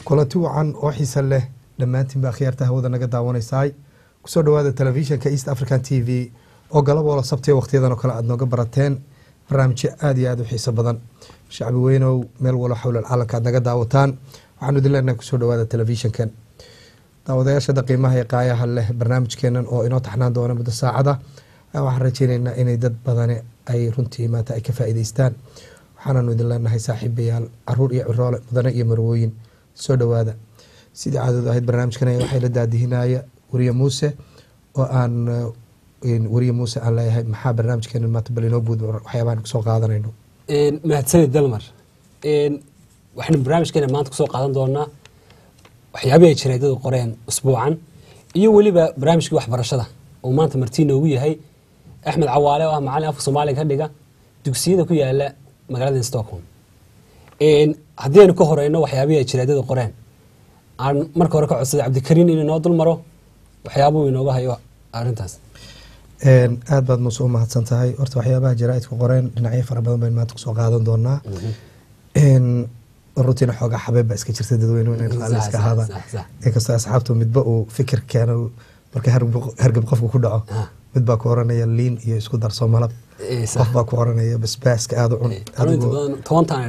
kulanti wacan oo xiisa leh dhammaantiin baa khiyaarta hawada naga daawanaysaay kusoo dhawaada telefishinka east african t v oo galaboola sabtiya wakhtiyadan oo kale aada nooga barateen barnaamijyo aada iyo aada u xiiso badan shacbi weynow meel walo xowlal caalamka aad naga daawataan waxaanu idin leenahay kusoo dhawaada telefishinkan daawadayaashada qiimaha ee qaayaha leh barnaamijkeenan oo inoo taxnaan doona muddo saacada waxaan rajeyneynaa inay dad badani ay runtii maanta ay ka faa'iideystaan waxaananu idin leenahay saaxiibayaal caruur iyo ciroole mudane iyo marwooyin soo dhowaada sidii caadadu ahayd barnaamijkan waxay la daadihinaya weriye muuse oo aan weriye muuse aan leeyahay maxaa barnaamijkeena maanta bal inoo buud waxyaabahan kusoo qaadanayno mahadsanid dalmar waxaynu barnaamijkeena maanta kusoo qaadan doonaa waxyaabihii ay jareedadu qoreen usbuucan iyo weliba barnaamijkii waxbarashada oo maanta martii noogu yahay axmed cawaale oo ah macalin afka soomaaliga ka dhiga dugsiyada ku yaala magaalada stockholm haddii aynu ka horeyno waxyaabihii ay jareedadu qoreen aan marka hore ka codsaday cabdikariin inuu inoo dul maro waxyaabuhu inooga hayo arrintaas aada baad muuse u mahadsan tahay horta waxyaabaha jaraaidku qoreen dhinacyo fara badan baynu maanta kusoo qaadan doonaa runtiina xoogaa xabeeb baa iska jirta dadweyne in raalli iska ahaada inkastoo asxaabtu midba uu fikir keeno marka hargab qofku ku dhaco mid baa ku oranaya liin iyo isku darso malab qof baa ku oranaya basbaaska aada u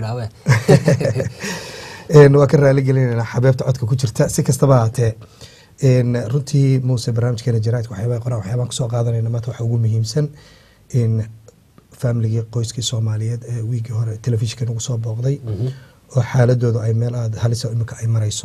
cun waa ka raali gelinayna xabeebta codka ku jirta si kastaba ahaatee runtii muuse barnaamijkeena jaraaidka waxyaabaa qoraan waxyaabaan kusoo qaadanayna maanta waxa ugu muhiimsan familigii qoyskii soomaaliyeed ee wiigii hore telefishinka nagu soo booqday oo xaaladoodu ay meel aada halisa imika ay marayso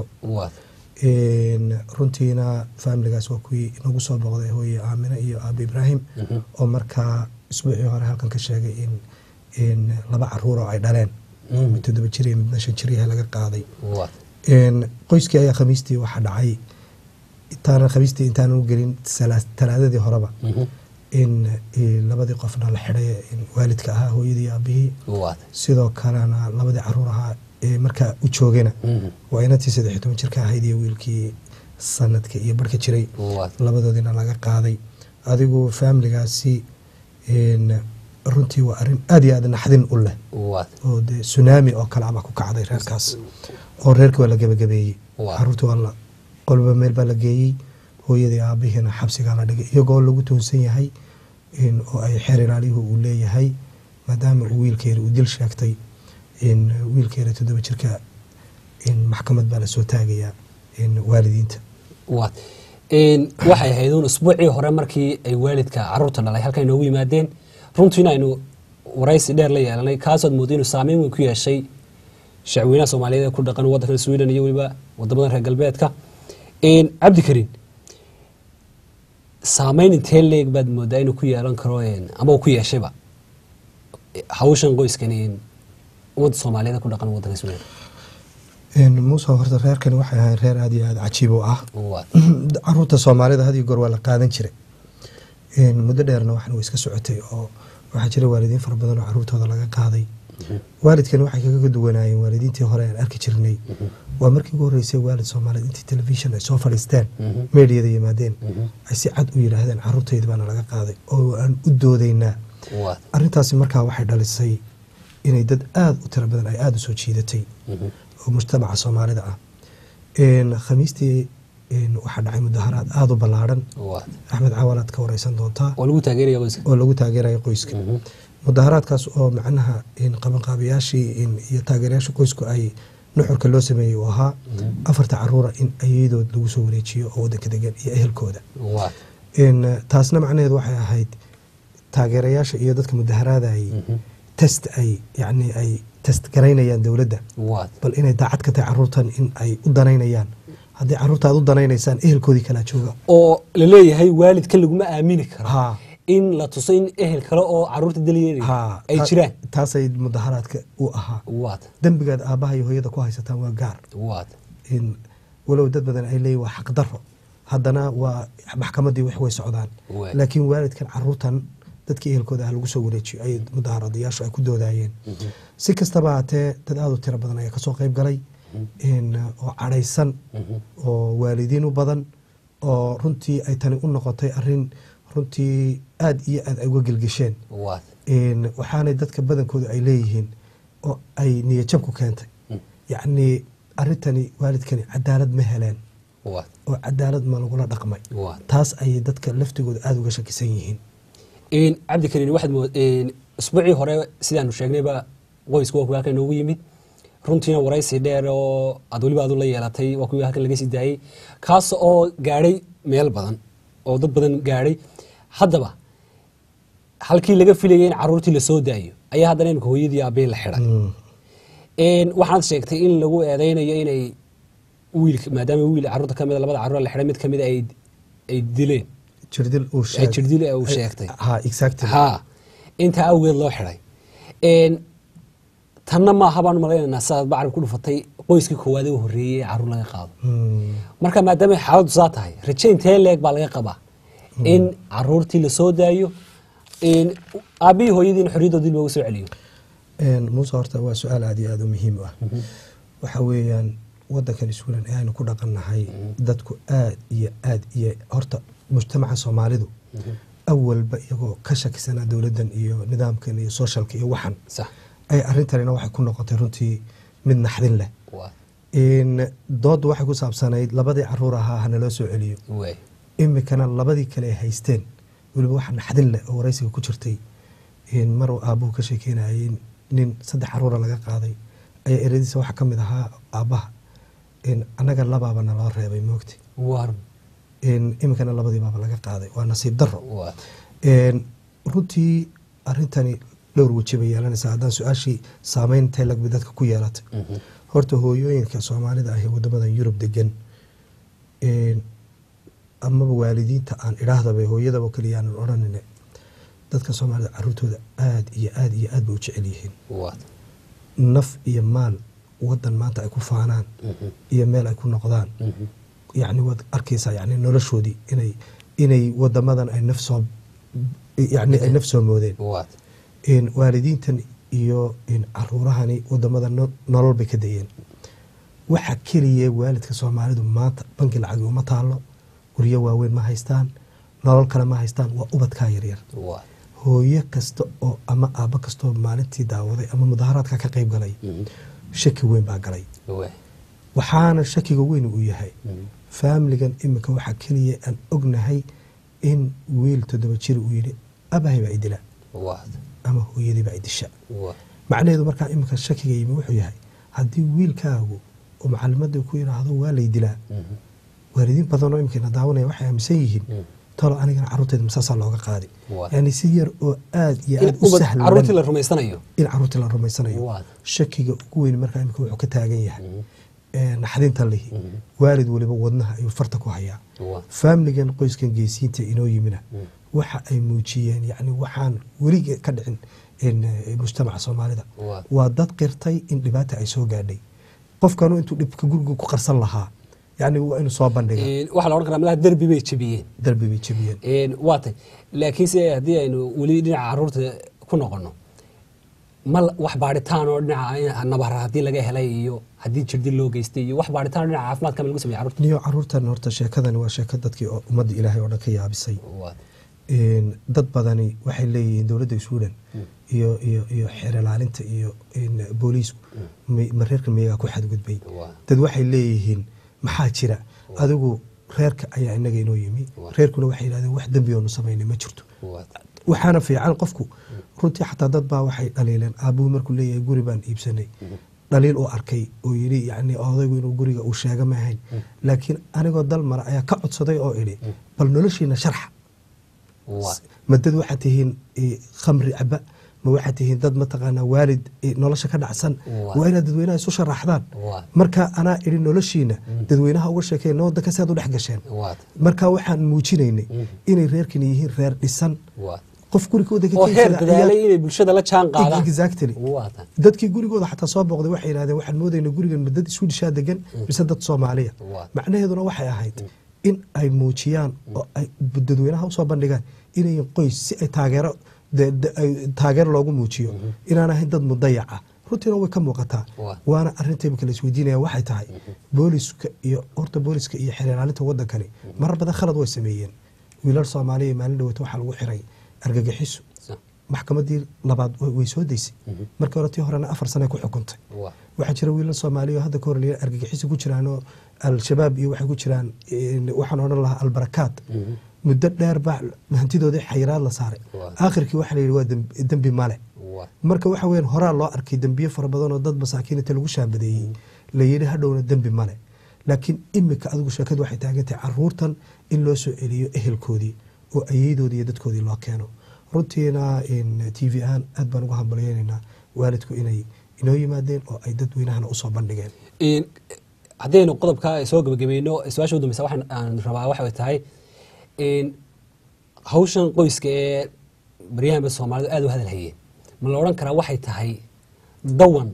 runtiina faamiligaas waa kuwii inagu soo booqday hooye aamine iyo aabi ibraahim oo markaa isbuucii hore halkan ka sheegay in laba caruur oo ay dhaleen mid toddoba jir iyo midna shan jiryaha laga qaaday qoyskii ayaa khamiistii waxa dhacay intaana khamiistii intaanan u gelin talaadadii horeba in labadii qofna la xidhay waalidka ahaa hooyadii aabihii sidoo kalena labadii caruur ahaa ee markaa u joogana waa inantii saddex toban jirka ahayd iyo wiilkii sanadka iyo barhka jiray labadoodiina laga qaaday adigu faamiligaasi runtii waa arin aada iyo aada naxdin u leh oo de sunaami oo kale abaa ku kacday reerkaas oo reerkii waa la gebagabeeyey caruurtii waa la qolba meel baa la geeyey hooyadii aabihiina xabsigaa la dhigay iyagoo lagu toonsan yahay oo ay xeer ilaaliyuhu uu leeyahay maadaama uu wiilkeeda uu dil sheegtay wiilkeeda toddoba jirka maxkamad baa lasoo taagayaa waalidiinta waxay ahayd uun usbuucii hore markii ay waalidka caruurta dhalay halkan inoogu yimaadeen runtiina aynu waraysi dheer la yeelanay kaasood mooday inuu saameyn weyn ku yeeshay shacweynaha soomaaliyeed ee ku dhaqan waddanka sweden iyo weliba wadamadan reer galbeedka cabdikariin saameyn intee leeg baad moodaa inuu ku yeelan karo ama uu ku yeeshayba hawshan qoyskani ummadda soomaaliyeed ku dhaqan waddanka sweden muuse horta reerkani waxay ahayn reer aada iyo aada cajiib u ah caruurta soomaalida had iyo goor waa la qaadan jiray muddo dheerna waxan way iska socotay oo waxaa jira waalidiin fara badan oo caruurtooda laga qaaday waalidkani waxay kaga duwanaayeen waalidiintii hore aan arki jirnay waa markii ugu horreysay waalid soomaaliyeed intii telefishon ay soo fadhiisteen meediyada yimaadeen ay si cad u yidhaahdeen caruurtayda baana laga qaaday oo aan u doodaynaa arrintaasi markaa waxay dhalisay inay dad aada u tiro badan ay aada u soo jiidatay oo mujtamaca soomaalida ah khamiistii waxaa dhacay mudaharaad aada u ballaarhan axmed caawalaad ka wareysan doontaa oo lagu taageeraya qoyska mudaharaadkaas oo macnaha qabanqaabayaashii iyo taageerayaasha qoysku ay nuxurka loo sameeyey uu ahaa afarta caruura in ayadood lagu soo wareejiyo oo waddanka degan iyo ehelkooda taasna macnaheedu waxay ahayd taageerayaasha iyo dadka mudaharaadayay test ay yani ay test garaynayaan dowladda bal inay daacad ka tahay caruurtan in ay u danaynayaan haddii caruurta aad u danaynaysaan ehelkoodii kalaa jooga oo laleeyahay waalidka laguma aamini karo in la tuso in ehel kale oo caruurta dalyeelaya ay jiraan taasay mudaharaadka u ahaa dembigaad aabbaha iyo hooyada ku haysataan waa gaar walow dad badan ay leeyihin waa xaqdaro haddana waa maxkamaddii wax way socdaan laakiin waalidkan caruurtan dadkii ehelkooda ah lagu soo wareejiyo ay mudaharadayaashu ay ku doodayeen si kastaba haatee dad aada u tiro badan ayaa kasoo qayb galay oo cadhaysan oo waalidiin u badan oo runtii ay tani u noqotay arin runtii aada iyo aada ay uga gelgesheen waxaanay dadka badankooda ay leeyihiin oo ay niyajab ku keentay yacnii arrintani waalidkani cadaalad ma heleen waa oo cadaalad ma lagula dhaqmay waa taas ayay dadka laftigooda aada uga shakisan yihiin Een, cabdikariin waxaad mood een, usbuucii hore sidaanu sheegnayba qoysku waa kuwii halkan inoogu yimid runtiina waraysi dheer oo aad weliba adu la yeelatay waa kuwii halkan laga sii daayey kaas oo gaadhay meel badan oo dad badan gaadhay haddaba halkii laga filayay in caruurtii lasoo daayo ayaa haddana imika hooyadii aabbihi la xidhay Mm. Een, waxaad sheegtay in lagu eedeynayo inay wiilka maadaama wiil caruurta kamida labada caruur la xidhay mid kamida ay ay dileen jirdil uu ay sheeg jirdil uu sheegtay ha exactly ha intaa awgeed loo xidhay Een, tanna maaha baan malaynaynaa sidaad bacri ku dhufatay qoyskii koowaad ee u horreeyey ee caruur laga qaado Mm. marka maadaama xaaladdu saa tahay raje intee leeg baa laga qabaa in caruurtii lasoo daayo in aabbihii hooyadiina xorriyaddoodii looga soo celiyo Een, muuse horta waa su-aal aada iyo aada u muhiim u ah waxa weeyaan wadankan iswilan ee aynu ku dhaqannahay dadku aad iyo aad iyo horta mujtamaca soomaalidu awalba iyagoo ka shakisanaa dowladdan iyo nidaamkan iyo socialka iyo waxan sax ay arrintanina waxay ku noqotay runtii mid naxdin leh waa in dooddu waxay ku saabsanayd labadii caruur ahaa hanaloo soo celiyo waay imikana labadii kale ay haysteen weliba waxa naxdin leh oo waraysiga ku jirtay in mar uu aabbuhu ka sheekeynayay nin saddex caruura laga qaaday ayaa eradiisa waxaa ka mid ahaa aabbaha in annaga labaaba naloo reebay moogti war in imikana labadii baaba laga qaaday waa nasiib darro waa Een, runtii arrintani dhowr weji bay yeelanaysaa haddaan su-aashii saameyn intay lagbi dadka ku yeelatay horta hooyooyinka soomaalida ah ee wadamadan yurub degan een, amaba waalidiinta aan idhaahdaba hooyadaba keliya aanan odhanine dadka soomaalida caruurtooda aad iyo aad iyo aad bay u jecel yihiin waa naf iyo maal wadan maanta ay ku faanaan iyo meel ay ku noqdaan yacni waad arkaysaa yani noloshoodii inay inay wadamadan ay naf soo yani ay naf soo moodeen waa in waalidiintan iyo in caruurahani wadamada no- nolol bay ka dayeen waxa keliya waalidka soomaalidu maanta banki lacagi uma taalo guryo waaweyn ma haystaan nolol kale ma haystaan waa ubadkaa yaryar waa hooyo kasta oo ama aabbo kastaoo maalintii daawaday ama mudaharaadka ka qayb galay shaki weyn baa galay waay waxaana shakiga weyn uu yahay faamiligan iminka waxaa keliya aan ognahay in wiil toddoba jir uu yidhi abahay baa idila waa ama hooyadii baa idisha waa macnaheedu markaa iminka shakiga yimi wuxuu yahay haddii wiilkaagu oo macalimadii ku yidhaahdo waa lay dilaa waalidiin badanoo iminkana daawanaya waxay aaminsan yihiin talo anigana carruurteeda masaasaa looga qaadi Waa. yani si yar oo aad iyo in aad u ubad sahlan caruurtii la rumaysanayo in carruurtii la rumaysanayo Waa. shakiga ugu weyn markaa imika wuxuu ka taagan yahay ee, naxdinta lihi waalid waliba wadnaha ayuu farta ku hayaa waa faamiligan qoyskan geesiinta inoo yimina waxa ay muujiyeen yani waxaan weliga ka dhicin in, eh, mujtamaca soomaalida Waa. waa dad qirtay in dhibaata ay soo gaadhay qofkanu intuu dhibka guriga ku qarsan lahaa yani waa inuu soo bandhiga Een, waxaa la odhan karaa malaha derbi bay jebiyeen darbi bay jebiyeen Een, waa tay laakiinse haddii aynu weli dhinaca caruurta ku noqono ma la- wax baadhitaan oo dhinaca nabara haddii laga helay iyo haddii jirdil loo geystay iyo wax baadhitaan oo dhinaca caafimaadka ma lagu sameeyey caruurta niyo caruurtan horta sheekadani waa sheeko dadkii oo ummadda ilaahay oo dhan ka yaabisay Waa- Een, dad badani waxay leeyihiin dowladda suudan iyo iyo iyo xeer ilaalinta iyo een, booliisku may- ma reerka miyagaa ku xadgudbay Waa. dad waxay leeyihiin maxaa jira adigu reerka ayaa inaga inoo yimi Waa. reerkuna waxay yidhahdeen wax dembi oonu samaynay ma jirto waa- waxaana fiican qofku runtii xataa dad baa waxay dhaliileen aabuhu markuu leeyahay guri baan iibsanay dhaliil uu arkay oo yidhi yani odaygu inuu guriga uu sheega ma ahayn laakiin anigoo dal mara ayaa ka codsaday oo idhi bal noloshiina sharxa waa- ma dad waxaad tihiin eh, khamri caba ma waxaad tihiin dad mataqaanaa waalid eh, nolosha ka dhacsan Waa. waa inaad dadweynaha isu sharaxdaan Waa. marka anaa idhi noloshiina dadweynaha uga sheekeyn waddanka si aad u dhex gasheen waa- marka waxaan muujinaynay inay reerkani yihiin reer dhisan waa- qof gurigooda ka oo heer keensada dadaalay ayaa- inay bulshada la jaan qaadaan exactly waa tan dadkii gurigooda xataa soo booqday waxay yidhahdeen waxaan moodayna gurigan ma dad swedishaa degan mise dad soomaaliya Waa. macnaheeduna waxay ahayd in ay muujiyaan oo ay dadweynaha usoo bandhigaan inayin qoys si ay taageero de- de- ay- taageero loogu muujiyo inaan ahayn dad mudayaca runtiina way ka muuqataa Waa. waana arinta imika la isweydiinaya waxay tahay booliska iyo horta booliska iyo xeer ilaalinta wadankani marar badan khalad way sameeyeen wiilal soomaaliya maalin dhaweyta waxaa lagu xiray argagixiso Sa- maxkamadii labaad way- way soo daysay markii hore tii horena afar sane ku xukuntay waa waxaa jira wiilal soomaaliya oo hadda ka hor la yidhaha argagixisi ku jiraan oo al-shabaab iyo waxay ku jiraan een, waxaan odhan lahaa albarakaad muddo dheer baa hantidoodii xayiraad la saaray Waa. aakhirkii waxaa la yidhi waa dembi- dembi male waa marka waxa weeyaan horaa loo arkay dembiye fara badan oo dad masaakiinta lagu shaabadeeyey la yidhi hadhowna dembi male laakiin imika adigu sheekadu waxay taagan tahay caruurtan in loo soo celiyo ehelkoodii oo ayeydoodii iyo dadkoodii loo keeno runtiina in t v ahaan aad baan ugu hambalyeynaynaa waalidku inay inoo yimaadeen oo ay dadweynahana usoo bandhigeen Een, haddaynu qodobka soo gabagabayno su-aasha u dambeysa waxaan aan rabaa waxay tahay een, hawshan qoyska ee baryahanba soomaalidu aad u hadal hayeen ma la odhan karaa waxay tahay dawan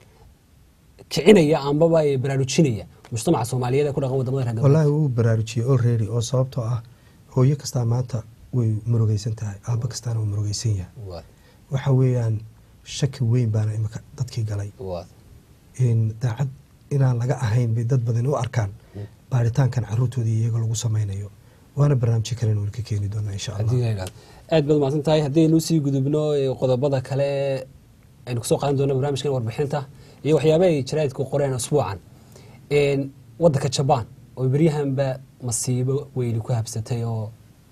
kicinaya ambaba ee baraarujinaya mujtamaca soomaaliyeed ee ku dhaqan wadamada reer galbeed wallaahi wuu baraarujiyey already oo sababtoo ah hooyo kastaa maanta way murugaysan tahay aabba kastaana wuu murugaysan yahay waa waxa weeyaan shaki weyn baana imika dadkii galay waa in daacad inaan laga ahayn bay dad badan u arkaan baaritaankan caruurtoodii iyaga lagu samaynayo waana barnaamijyo kalen weli ka keeni doonaa insha allah adiga aad baad umahadsan tahay haddaynu sii gudubno ee qodobada kale ee aynu kusoo qaadan doono barnaamijkan warbixinta iyo waxyaaba ay jaraa'idku qoreen usbuucan Een, wadanka jabaan oo beryahanba masiibo weyni ku habsatay oo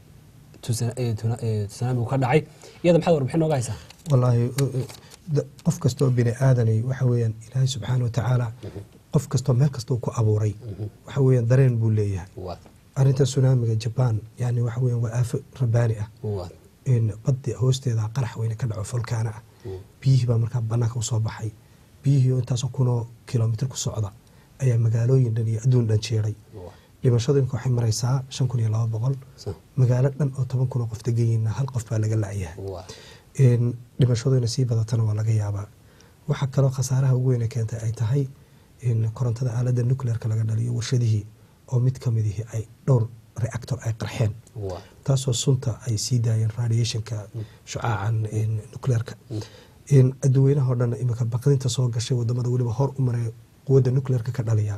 tusa- ee, tuna- ee, tsunami ka dhacay iyada maxaad warbixin nooga haysaa wallaahi uh, uh, da- qof kastoo bini aadanay waxa weeyaan ilaahay subxaana watacaala qof kastoo meel kastoo ku abuuray waxa weeyaan dareen buu leeyahay waa arrinta tsunamiga jabaan yani waxa weeyaan waa aafo rabbaani ah waa in baddi hoosteeda qarax weyne ka dhaco folkaana ah biyihii baa markaa banaanka usoo baxay biyihii oo intaasoo kunoo kilomitr ku socda ayaa magaalooyin dhan iyo adduun dhan jeeray waa dhimashadu imika waxay maraysaa shan kun iyo laba boqol sa- magaalo dhan oo toban kun oo qof degan yihiinna hal qof baa laga la'yahay waa in dhimashadu inay sii badatana waa laga yaabaa waxaa kaloo khasaaraha ugu weyne keentay ay tahay in korontada aaladda nuclearka laga dhaliyo warshadihii oo mid ka midihii ay dhowr reactor ay qarxeen waa taasoo sunta ay sii daayeen radiationka shucaacan in nuclearka in adduweynahao dhan imika baqdinta soo gashay wadamada weliba hor u maray quwadda nuclearka ka dhaliya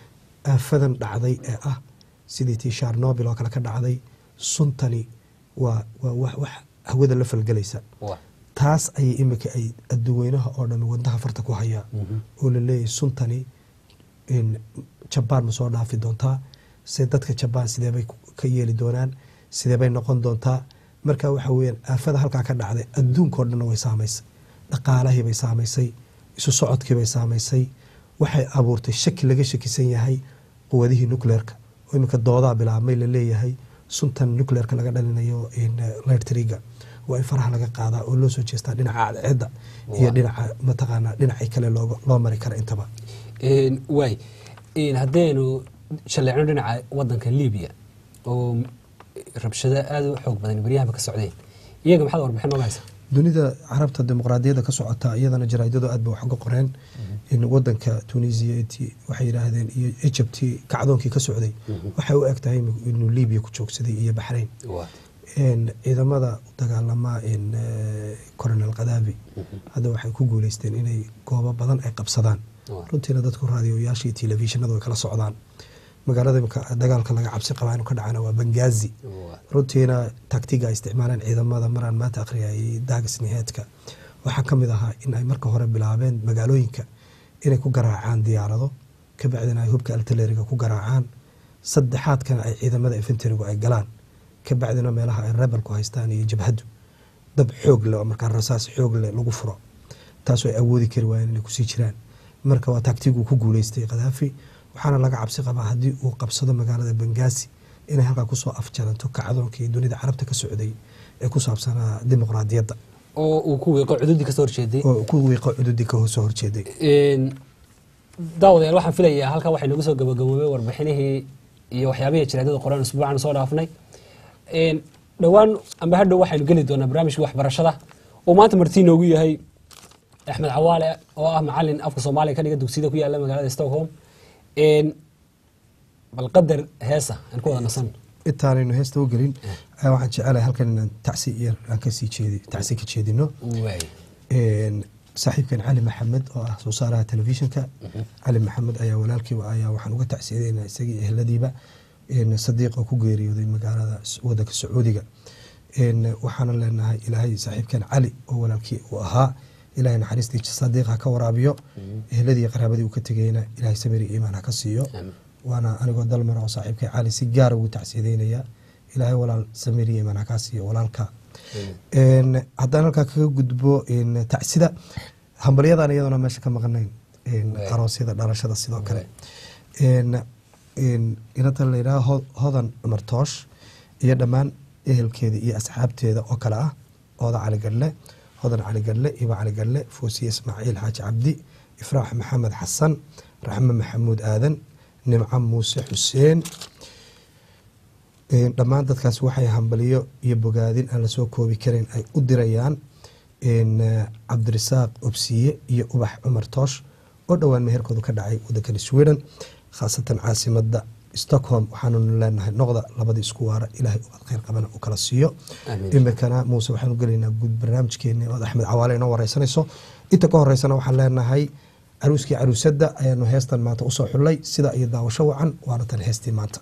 aafadan dhacday ee ah sidii tii sharnobil oo kale ka dhacday suntani waa waa wax wax hawada la falgelaysa waa taas ayay imika ay adduweynaha oo dhan wadnaha farta ku hayaa oo la leeyahay suntani in jabaan ma soo dhaafi doontaa se dadka jabaan sideebay ka yeeli doonaan sideebay noqon doontaa marka waxa weyaan aafada halkaa ka dhacday adduunkao dhanna way saamaysay dhaqaalahiibay saamaysay isu socodkiibay saamaysay waxay abuurtay shaki laga shakisan yahay quwadihii nucleerka oo iminka doodaa bilaabmay laleeyahay suntan nucleerka laga dhalinayo lightriga waa in faraha laga qaadaa oo loo soo jeestaa dhinaca cadceedda iyo Waa. dhinaca mataqaanaa dhinacii kale looga- loo mari kara intaba Een, waay Een, haddaynu shalleecno dhinaca wadanka libiya oo rabshado aada u xoog badan beryahanba ka socdeen iyaga maxaad warbixin nooga haysaa dunida carabta dimuqraadiyadda ka socota iyadana jaraa'idadu aad ba wax uga qoreen in wadanka tunisia ti- waxay yidhaahdeen iyo egypti kacdoonkii ka socday waxay u eg tahay inuu libiya ku joogsaday iyo baxrayn waa een, ciidamada u dagaalama in coronel kadaafi hadda waxay ku guuleysteen inay goobo badan ay qabsadaan Waa. runtiina dadku raadiyoyaashii telefishinadu way kala socdaan magaalada imika dagaalka laga cabsi qabaa inuu ka dhacana waa bangazi waa runtiina taktiga ay isticmaaleen ciidamada maraan maanta akhriyayay daagisniheedka waxaa ka mid ahaa in ay marka hore bilaabeen magaalooyinka inay ku garaacaan diyaarado kabacdina ay hubka altaleriga ku garaacaan saddexaadkana ay ciidamada infenterigu ay galaan kabacdina meelaha ay rebelku haystaan iyo jabhaddu dab xoog leh oo markaa rasaas xoog leh lagu furo taasoo ay awoodi kari waayeen inay kusii jiraan marka waa taktigu ku guuleystay kadaafi waxaana laga cabsi qabaa haddii uu qabsado magaalada bangaasi inay halkaa kusoo afjaranto kacdoonkii dunida carabta ka socday ee ku saabsanaa dimuqraadiyadda oo uu ku wiiqo cududii kasoo horjeeday oo ku wiiqo cududii ka soo horjeeday Een, daawadayaal waxaan filayaa halkaa waxay nagu soo gabagaboobay warbixinihii iyo waxyaabihii jaraadada qoran usbuucan soo dhaafnay Een, dhowaan amba hadhow waxaynu geli doonaa barnaamijkii waxbarashada oo maanta martii noogu yahay axmed cawaale oo ah macalin afka soomaaliya ka dhiga dugsiyada ku yaala magaalada stockholm Een, bal qadar heesa aan ku wada nasan intaanaynu heesta u gelin ayaa waxaan jecelahay halkan inaan tacsi iyo aan kasii jeedi tacsi ka jeedino waay Een, saaxiibkan cali maxamed oo ah soo saaraha telefishinka cali maxamed ayaa walaalkiiba ayaa waxaan uga tacsiyadeynaa isagii ehladiiba een, sadiiq oo ku geeriyooday magaalada s- wadanka sacuudiga waxaana leenahay ilaahay saaxiibkeen cali oo walaalkii uu ahaa ilahay naxariistii sadiiq ha ka waraabiyo ehladii qaraabadii uu ka tegayna ilahay samiri iimaan ha ka siiyo waana anigoo dalmar oo saaxiibkay cali si gaara ugu tacsiideynaya ilaahay walaal samiri iimaan ha kaa siiyo walaalka haddaan halkaa kaga gudbo tacsida hambalyadan iyadona meesha ka maqnayn aroosyada dhalashada sidoo kale inata layidhaha hodan cumar toosh iyo dhammaan ehelkeeda iyo asxaabteeda oo kale ah ooda cali gadhle hodan cali gadhle iba cali gadhle foosiye ismaaciil xaaji cabdi ifraax maxamed xasan raxme maxamuud aadan nimco muuse xuseen dhammaan dadkaas waxay hambaliyo iyo bogaadin aan lasoo koobi kareyn ay u dirayaan cabdirasaaq obsiye iyo ubax cumar toosh oo dhowaan meherkoodu ka dhacay wadankani sweden khaasatan caasimada stockholm waxaanunu leenahay noqda labadii isku waara ilaahay ubad kheyr qabana uu kala siiyo imikana muuse waxaanu gelaynaa guud barnaamijkeeni ood axmed cawaale inoo wareysanayso inta ka horeysana waxaan leenahay caruuskii caruusadda ayaanu heestan maanta usoo xullay sida iyo daawasho wacan waana tan heestii maanta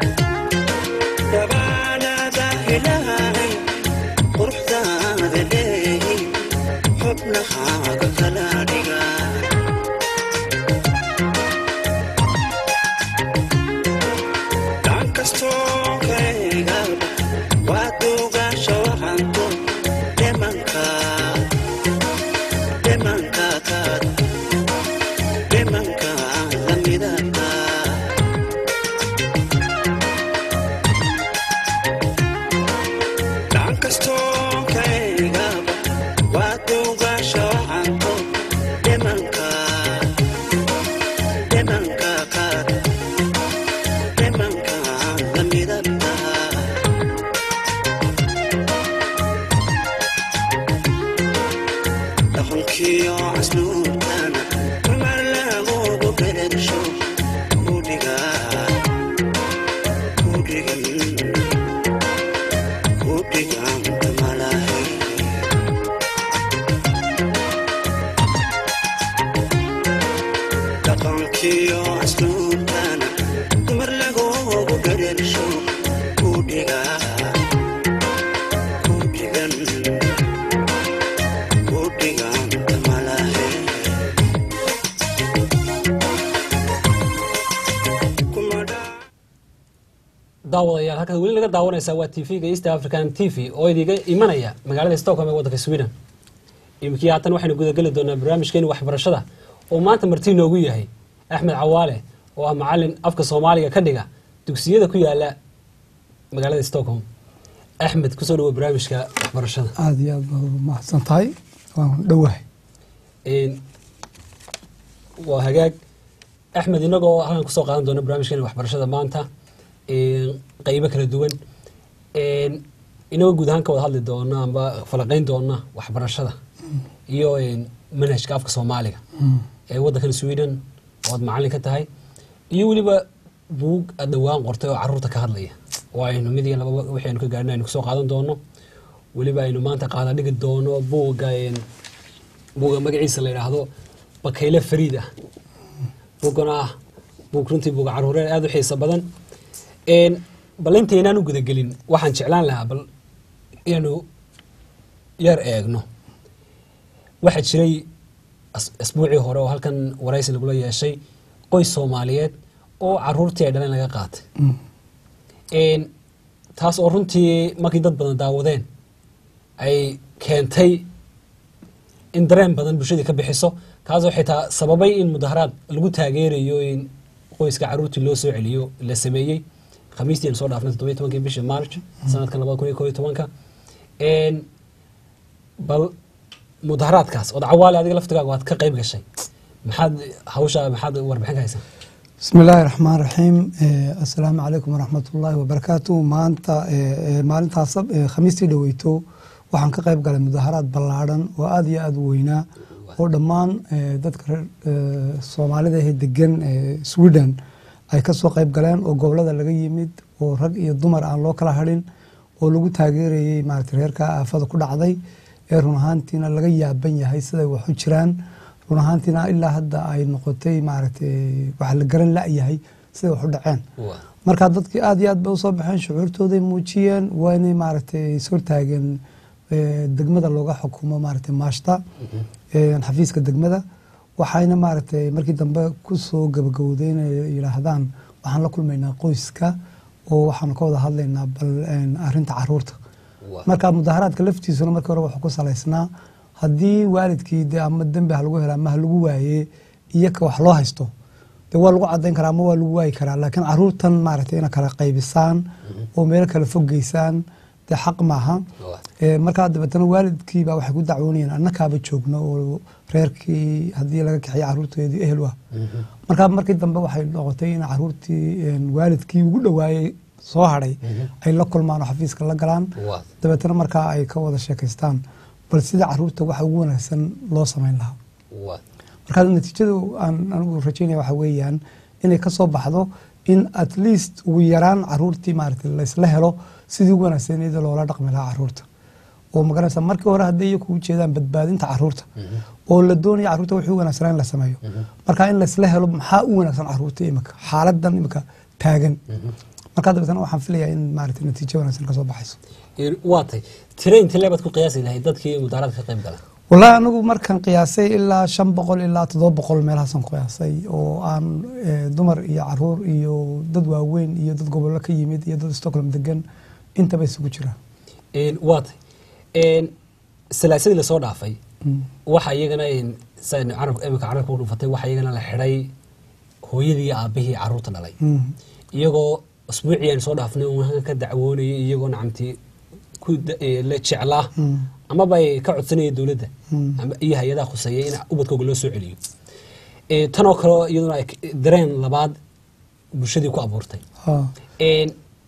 ilaahay quruxdaada leey daawadayaal halkaad weli naga daawanaysaa waa tv-ga east african t v oo idiga imanaya magaalada stockholm ee waddanka sweden iminkii haatan waxaynu gudageli doonaa barnaamijkeeni waxbarashada oo maanta marti noogu yahay axmed cawaale oo ah macalin afka soomaaliga ka dhiga dugsiyada ku yaala magaalada stockholm axmed kusoo dhawo barnaamijka waxbarashada aada iyo aad baad ugu mahadsan tahay waan dhowahay Een, waa hagaag axmed inagoo halkan kusoo qaadan doona barnaamijkeena waxbarashada maanta een, qeybo kala duwan een, inagoo guud ahaan ka wada hadli doona amba falaqeyn doona waxbarashada iyo een, manhajka afka soomaaliga ee waddankan sweden oo aad macalin ka tahay iyo weliba buug aad dhowaan qortay oo caruurta ka hadlaya oo aynu mid iyo laba wixii aynu ka gaarina aynu kusoo qaadan doono weliba aynu maanta qaada dhigi doono buugga een, buugga magaciisa la yidhaahdo bakayle fariid ah buuggana ah buug runtii buuga caruureed aada u xiiso badan Een, bal intaynaan u gudagelin waxaan jeclaan lahaa bal inaanu yar eegno waxaa jiray as- asbuucii hore oo halkan waraysi lagula yeeshay qoys soomaaliyeed oo caruurtii ay dhaleen laga qaatay Een, taas oo runtii markii dad badan daawadeen ay keentay in dareen badan bulshadii ka bixiso kaasoo xitaa sababay in mudaharaad lagu taageerayo in qoyska caruurtii loo soo celiyo la sameeyey khamiistii aan soo dhaafnay toddobiyo tobankii bishii march sanadkan labada kun iyo koob iyo tobanka Een, bal mudaharaadkaas ood cawaale adiga laftigaaga waad ka qayb gashay maxaad hawsha maxaad warbixin ka haysaa bismi illaahi raxmaan raxiim Eh, assalaamu calaykum waraxmat ullaahi wabarakaatu maanta eh, eh, maalintaas eh, khamiistii dhaweyto waxaan ka qayb galay mudaharaad ballaadhan oo aada iyo aada u weynaa oo dhammaan eh, dadka reer eh, soomaalida ee degan eh, sweden ay ka soo qayb galeen oo gobolada laga yimid oo rag iyo dumar aan loo kala hadhin oo lagu taageerayey maarata reerka aafada ku dhacday ee run ahaantiina laga yaaban yahay siday wax u jiraan run ahaantiina ilaa hadda ay noqotay maaragtay wax la garan la-yahay siday wax u dhaceen marka dadkii aada iyo aad bay usoo baxeen shucuurtooday muujiyeen waa inay maaragtay ishortaageen eh, degmada looga xukumo maaragtay maashta eh, xafiiska degmada waxayna maaragtay markii dambe kusoo gabagowday inay yidhaahdaan waxaan la kulmaynaa qoyska oo waxaan ka wada hadlaynaa bal eh, arrinta caruurta marka mudaharaadka laftiisuna markii hore wuxuu ku salaysnaa haddii waalidkii de ama dembi ha lagu hela ama ha lagu waaye iyo ka wax loo haysto de waa lagu cadayn karaa ama waa lagu waayi karaa laakiin caruurtan maaragtay ina kala qaybisaan oo meelo kala fogeysaan de xaq maaha Eh, markaa dabeetana waalidkiiba waxay ku dacwoonayeen annakaaba joogno oo reerkii haddii laga kaxiya caruurteedii ehel ah markaa markii dambe waxay noqotay in caruurtii een, waalidkii ugu dhowaayey soo hadhay ay la kulmaan oo xafiiska la galaan dabeetana markaa ay ka wada sheekaystaan bal sida caruurta waxa ugu wanaagsan loo samayn lahaa markaa natiijadu aan anigu rajaynaya waxa weeyaan inay ka soo baxdo in at least ugu yaraan caruurtii maaragtay laysla helo sidii ugu wanaagsan iyada loola dhaqmi lahaa caruurta oo magaranaysa markii hore hadday iyaku ujeedaan badbaadinta caruurta oo la doonaya caruurta wixii u wanaagsanaa in la sameeyo marka in laysla helo maxaa u wanaagsan caruurta imika xaaladan imika taagan markaa dabeetana waxaan filayaa in maaragtay natiijo wanaagsan kasoo baxayso Een, waa tay tire inta leebaad ku qiyaasi lahayd dadkii mudaharaadka ka qayb gala wallaahi anigu markaan qiyaasay ilaa shan boqol ilaa toddoba boqol meelahaasan qiyaasay oo aan eh, dumar iyo caruur iyo dad waaweyn iyo dad gobollo ka yimid iyo dad stockholm degan intaba isugu jiraan Een, waa tay Een, salaasadii lasoo dhaafay waxa iyagana een, saan carabka imika carabka ku dhufatay waxa iyagana la xidhay hooyadii iyo aabihii caruurta dhalay Mm. iyagoo usbuucii aan soo dhaafnay uun halkan ka dacwoonayay iyagoo nacamtii ku da- ee, la jeclaa Mm. amaba ay ka codsanayeen dowladda Mm. ama iyo hay-adaha khuseeya in ubadkooga loo soo celiyo Ee, tanoo kale iyaduna ay k- dareen labaad bulshadii ku abuurtay Ah. Een,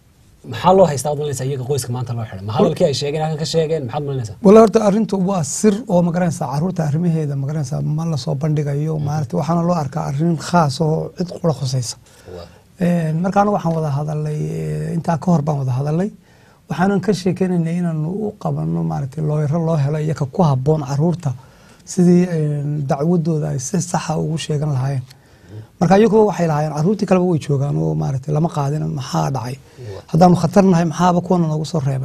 maxaa loo haystaa ad malinaysaa iyaga qoyska maanta loo xidhay ma hadalkii ay sheegeen halkan ka sheegeen maxaad malinaysaa walla horta arrintu waa sir oo magaranaysa caruurta arrimaheeda magaranaysa ma lasoo bandhigayo maaragtay waxaana loo arkaa arrin khaas oo cid qura khusaysa Een, marka anigu waxaan wada hadalay eh, intaa ka hor baan wada hadalay waxaanan ka sheekeynaynay inaanu u qabano maaragtay looyaro loo helo iyaka ku habboon caruurta sidii een, dacwadooda ay si saxa ugu sheegan lahaayeen marka iyagu waxay lahaayeen caruurtii kaleba way joogaan oo maaragtay lama qaadin maxaa dhacay haddaanu khatar nahay maxaaba kuwana noogu soo reebay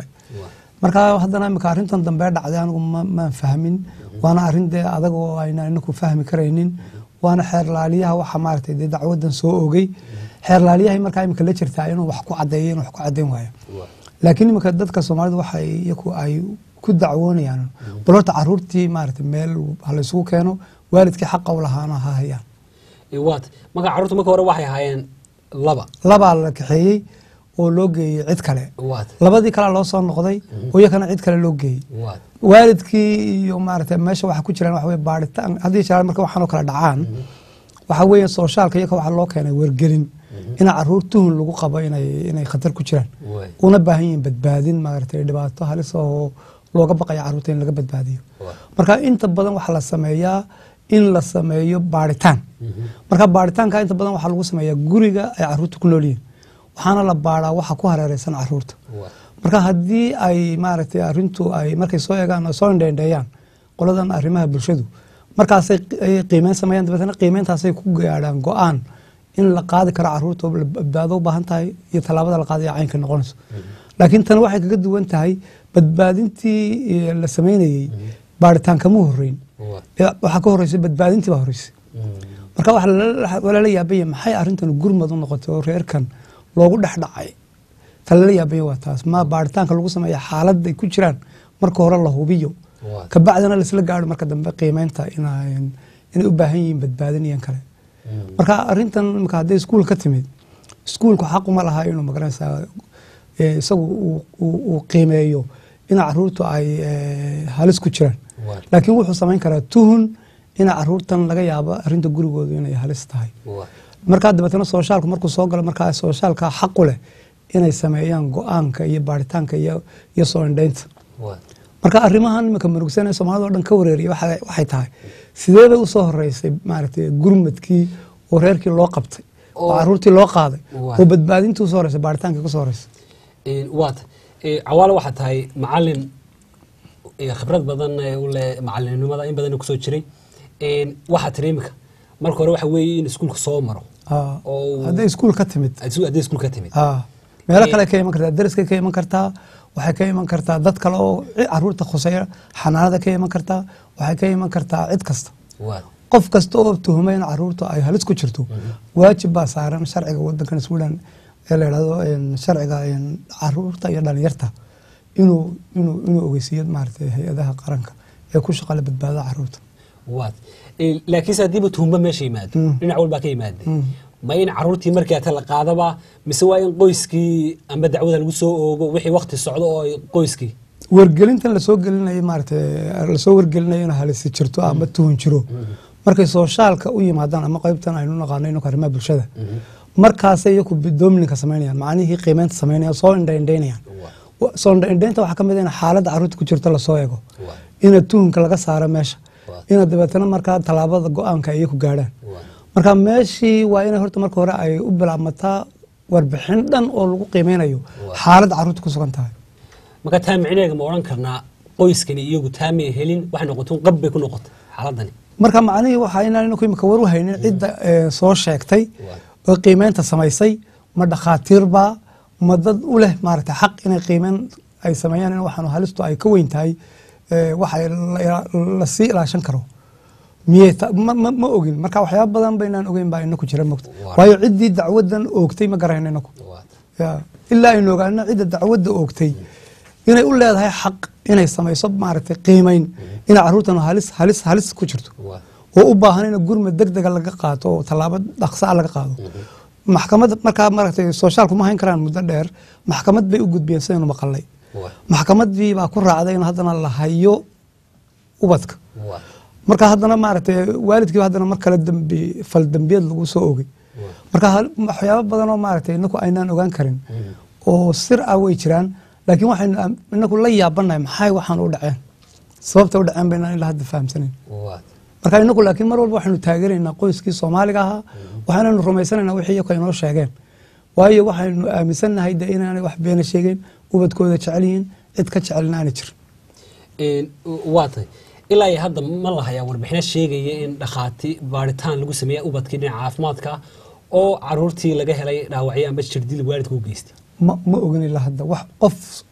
marka haddana imika arrintan dambe dhacday anigu ma- maan fahmin waana arrin dee adag oo ayna inaku fahmi karaynin waana xeer laaliyaha waxa maaragtay dee dacwadan soo ogey xeerlaalyahay markaa imika la jirtaa inuu wax ku cadeeyo inuu wax ku cadeyn waayo laakiin imika dadka soomaalida waxay iyaku ay ku dacwoonayaan bal horta caruurtii maarata meel ha la isugu keeno waalidkii xaqa u lahaana ha hayaan waat marka carruurta marka hore waxay ahaayeen laba labaa la kaxeeyey oo loo geeyey cid kale waat labadii kalea loo soo noqday oo iyakana cid kale loo geeyey waat waalidkii iyo maarata meesha waxa ku jiraan waxa weye baaritaan haddii jeer marka waxaanoo kale dhacaan waxa weeye soosaalka iyaka waxaa loo keenay wargelin ina caruur tuhun lagu qabo inay inay khatar ku jiraan way una baahan yihiin badbaadin maaragtay dhibaato halis oo looga baqaya caruurta in laga badbaadiyo marka inta badan waxaa la sameeyaa in la sameeyo baaritaan marka baaritaanka inta badan waxaa lagu sameeyaa guriga ay caruurta ku nool yihiin waxaana la baaraa waxa ku hareereysan caruurta waat marka haddii ay maaragtay arrintu ay markay soo eegaan oo soo indheendheeyaan qoladan arrimaha bulshadu markaasay ay qiimeyn sameeyaan dabeetana qiimeyntaasay ku gaadhaan go-aan in la qaadi karo caruurta oo la badbaado u baahan tahay iyo tallaabada la qaadaya caynka noqonayso laakiin tan waxay kaga duwan tahay badbaadintii eh, la sameynayey baaritaan kama horeyn waat Eh, waxaa ka horeysay badbaadintii baa horeysay marka waxa lala- waa lala yaabanya maxay arrintan gurmad u noqotay oo reerkan loogu dhex dhacay ta lala yaabanya waa taas ma baaritaanka lagu sameeya xaaladday ku jiraan marka hore la hubiyo waat kabacdina laisla gaaro marka dambe qiimeynta ina- inay u baahan yihiin badbaadin iyan kale marka arrintan imika hadday iskuul ka timid iskuulku xaquma laha inuu magaranaysaa eh, isagu uu- uu uu qiimeeyo in caruurtu ay eh, halis ku jiraan waat laakiin wuxuu samayn karaa tuhun ina caruurtan laga yaabo arrinta gurigoodu inay halis tahay waat markaa dabeetana soosaalku markuu soo galo markaa soosaalka xaqu leh inay sameeyaan go-aanka iyo baaritaanka iyo iyo soo indhaynta waat marka arrimahan imika murugsan ee soomaalida oo dhan ka wareeriya waxa- waxay tahay sidee bay usoo horeysay maaragtay gurmadkii oo reerkii loo qabtay oo Oo- caruurtii loo qaaday Waa. oo badbaadintii usoo horeysay baaritaankii kusoo horeysay waat cawaale waxaa tahay macalin eh, khibrad badan eh, u leh macalinimada in badan kusoo jiray Een, waxaa tiri imika marka hore waxa weeye in iskuulka soo maro Ah, oo hadday iskuul ka timid haddii iskuul ka timid Ah, meelo Eh, kale ka iman kartaa deriskay ka iman kartaa waxay ka iman kartaa dad kale oo ci- caruurta khuseeya xanaanada ka iman kartaa waxay ka iman kartaa cid kasta waat qof kasta oo tuhuma in caruurta ay halis ku jirto waajib baa saaran sharciga wadankan sweden ee la yidhahdo een, sharciga een, caruurta iyo dhalinyarta inuu inuu inuu ogeysiiyo maaragtay hay-adaha qaranka ee ku shaqale badbaadada caruurta waat Eh, laakiinse haddiiba tuhumba meesha yimaado Mm. dhinac walbaa ka yimaade Mm. ma in caruurtii markii ata la qaadaba mise waa in qoyskii amba dacwada lagu soo oogo wixii wakti socdo oo ay qoyskii wargelintan lasoo gelinayo maaragtay lasoo wargelinayo in halisi jirto ama tuhun jiro markay soosaalka u yimaadaan ama qaybtan aynu naqaano inuu arrimaha bulshada markaasay iyaku domininka samaynayaan macnihii qiimeynta samaynayaan soo indhaindhaynayaan Wa- soo indhaindhaynta waxaa ka mid ah in xaaladda caruurta ku jirto lasoo eego ina tuhunka laga saaro meesha Waa. ina dabeetana markaa tallaabada go-aanka ay iyaku gaadhaan Waa. marka meeshii waa inay horta marka hore ay u bilaabmataa warbixin dhan oo lagu qiimeynayo Waa. xaaladda caruurta ku sugan tahay marka taa micneega ma odhan karnaa qoyskani iyagu taa may helin waxay noqotay un qab bay ku noqotay xaaladani marka macnihii waxaa inaan inaku imika war u haynin cidda eh, soo sheegtay Waa. oo qiimeynta samaysay ma dhakhaatiirbaa ma dad u leh maaragtay xaq inay qiimeyn ay sameeyaan in waxaanu halistu ay ka weyn tahay eh, waxa la- lasii ilaashan karo miyey ta- ma, ma, ma ogin marka waxyaaba badan baynaan ogeyn baa inaku jira mogta Waa. waayo ciddii dacwadan oogtay ma garayno inaku Waat. Ya, ilaa aynu ogaano cidda dacwadda oogtay inay u leedahay xaq inay samayso maaragtay qiimeyn inay caruurtan halis halis halis ku jirto Waat. oo u baahan in gurmad degdega laga qaato oo tallaabo dhaqso ah laga qaado maxkamad markaa maaragtay soosaalku ma hayn karaan muddo dheer maxkamad bay u gudbiyeen sidaynu maqalnay Waat. maxkamadii baa ku raacday in haddana la hayo ubadka Waat. marka haddana maaragtay waalidkii haddana mar kale dambi fal dambiyad lagu soo oogay marka hal- waxyaabo badan oo maaragtay inaku aynaan ogaan karin oo sir ah way jiraan laakiin waxaynu am- inaku la yaabanahay maxay waxaan u dhaceen sababta u dhaceen baynaan ilaa hadda fahamsanayn Waat. marka inaku laakiin mar walba waxaynu taageeraynaa qoyskii soomaaliga ahaa waxaanaynu rumaysanaynaa wixii iyaku inoo sheegeen waayo waxaynu aaminsannahay de inaanay wax beena sheegeen ubadkooda jecel yihiin cid ka jecelna aanay jirin Een, waa tahay ilaa iyo hadda ma la hayaa warbixino sheegaya in dhakhaati baaritaan lagu sameeya ubadkii dhinaca caafimaadka oo caruurtii laga helay dhaawacyo amba jirdil waalidka u geystay ma, ma ogin ilaa hadda wax qof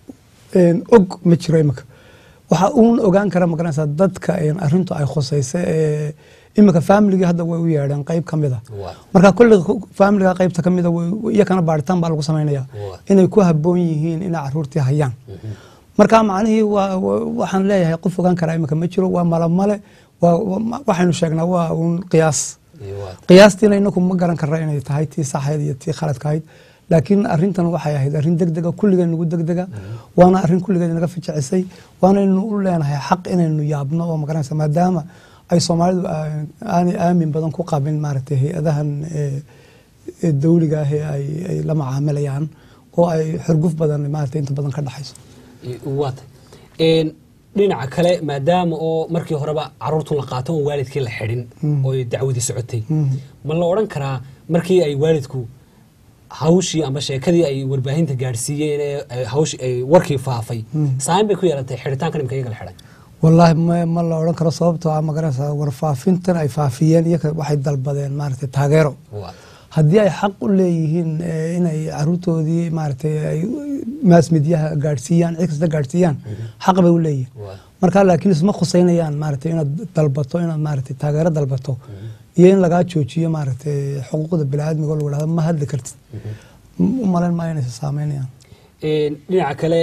een, og ma jiro imika waxa uun ogaan kara magaranaysaa dadka een, arrintu ay khusaysa ee iminka faamiligii hadda way u yeedheen qayb ka mida Waa. marka kulli faamiliga qaybta ka mida iyakana baaritaan baa lagu samaynaya Waa. inay ku haboon yihiin inay caruurtii hayaan marka macnihii waa- waa- waxaan leeyahay qof ogaan karaa iminka ma jiro waa malamale waa- waa- waxaynu sheegnaa waa un qiyaas Iyo waa. qiyaastiina inaku ma garan karna inay tahay tii saxeed iyo tii khaladka ahayd laakiin arintan waxay ahayd arrin degdega kulligeen nagu degdega waana arrin kulligeed naga fijicisay waanaynu u leenahay xaq inaynu yaabno oo magaranaysa maadaama ay soomaalidu aa- aanay aamin badan ku qabin maaragtay hay-adahan ee, ee dawliga ah ee ay ay la macaamilayaan oo ay xurguf badan maaragtay inta badan ka dhaxayso waata Een, dhinaca kale maadaama oo markii horeba caruurtun la qaato oon waalidkii la xidhin oo ay dacwadii socotay ma la odhan karaa markii ay waalidku hawshii ama sheekadii ay warbaahinta gaadhsiiyeen ee ay hawshii ay warkii faafay saameyn bay ku yeelatay xidhitaankan imika iyaga la xidhay wallaahi ma, ma la odhan karo sababtoo ah magaranaysa warfaafintan ay faafiyeen iyaga waxay dalbadeen maaragtay taageero Waata. haddii ay xaq u leeyihiin eh, inay caruurtoodii maaragtay ay maas midyaha gaadhsiiyaan cid kasta gaadhsiiyaan xaq bay u leeyihiin Waa. marka laakiin isma khuseynayaan maaragtay inaad dalbato inaad maaragtay taageero dalbato iyo in lagaa joojiyo maaragtay xuquuqda biniaadmiga oo lagu dhahdo ma hadli kartid u malayn maayo inaysa saameynayaan Een, dhinaca kale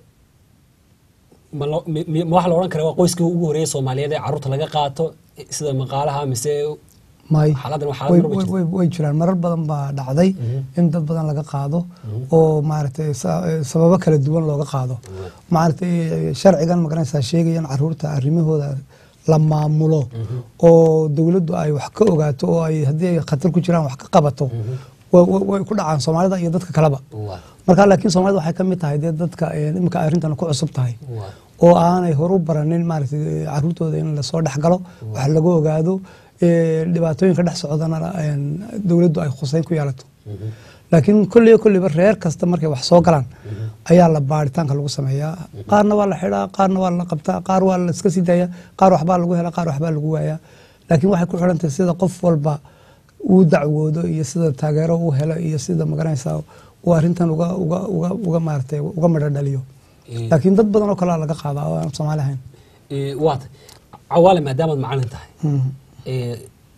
ma lo- mi- mi- ma waxaa la odhan karaa waa qoyskii ugu horreeyay soomaaliyeed ee caruurta laga qaato sida maqaalaha mise may Xaaladdan waa xaalad way- marba way- jirta. way- way jiraan marar badan baa dhacday in dad badan laga qaado oo maaragtay sa- sababo kala duwan looga qaado maaragtay sharcigan magaranaysaa sheegayan caruurta arrimahooda la maamulo oo dowladdu ay wax ka ogaato oo ay haddii ay khatar ku jiraan wax ka qabato wa- wa- way ku dhacaan soomaalida iyo dadka kaleba Waa. marka laakiin soomaalida waxay ka mid tahay dee dadka eh, imika arrintan ku cusub tahay Waa. oo aanay horu baranin maaragtay caruurtooda in lasoo dhex galo wax lagu ogaado ee, dhibaatooyinka dhex socdana een, dowladdu ay khuseyn ku yeelato laakiin kolliyo kolliba reer kasta markay wax soo galaan ayaa la baaritaanka lagu sameeyaa qaarna waa la xidhaa qaarna waa la qabtaa qaar waa la iska sii daaya qaar waxbaa lagu helaa qaar waxbaa lagu waayaa laakiin waxay ku xidhantahay sida qof walba uu dacwoodo iyo sida taageero uu helo iyo sida magaranaysaa uu arrintan uga uga uga uga maaragtay uga midho dhaliyo Ee. laakiin dad badan oo kalea laga qaadaa oo aan soomaali ahayn Ee, waata cawaale maadaamaad macalin tahay Mhm. ee,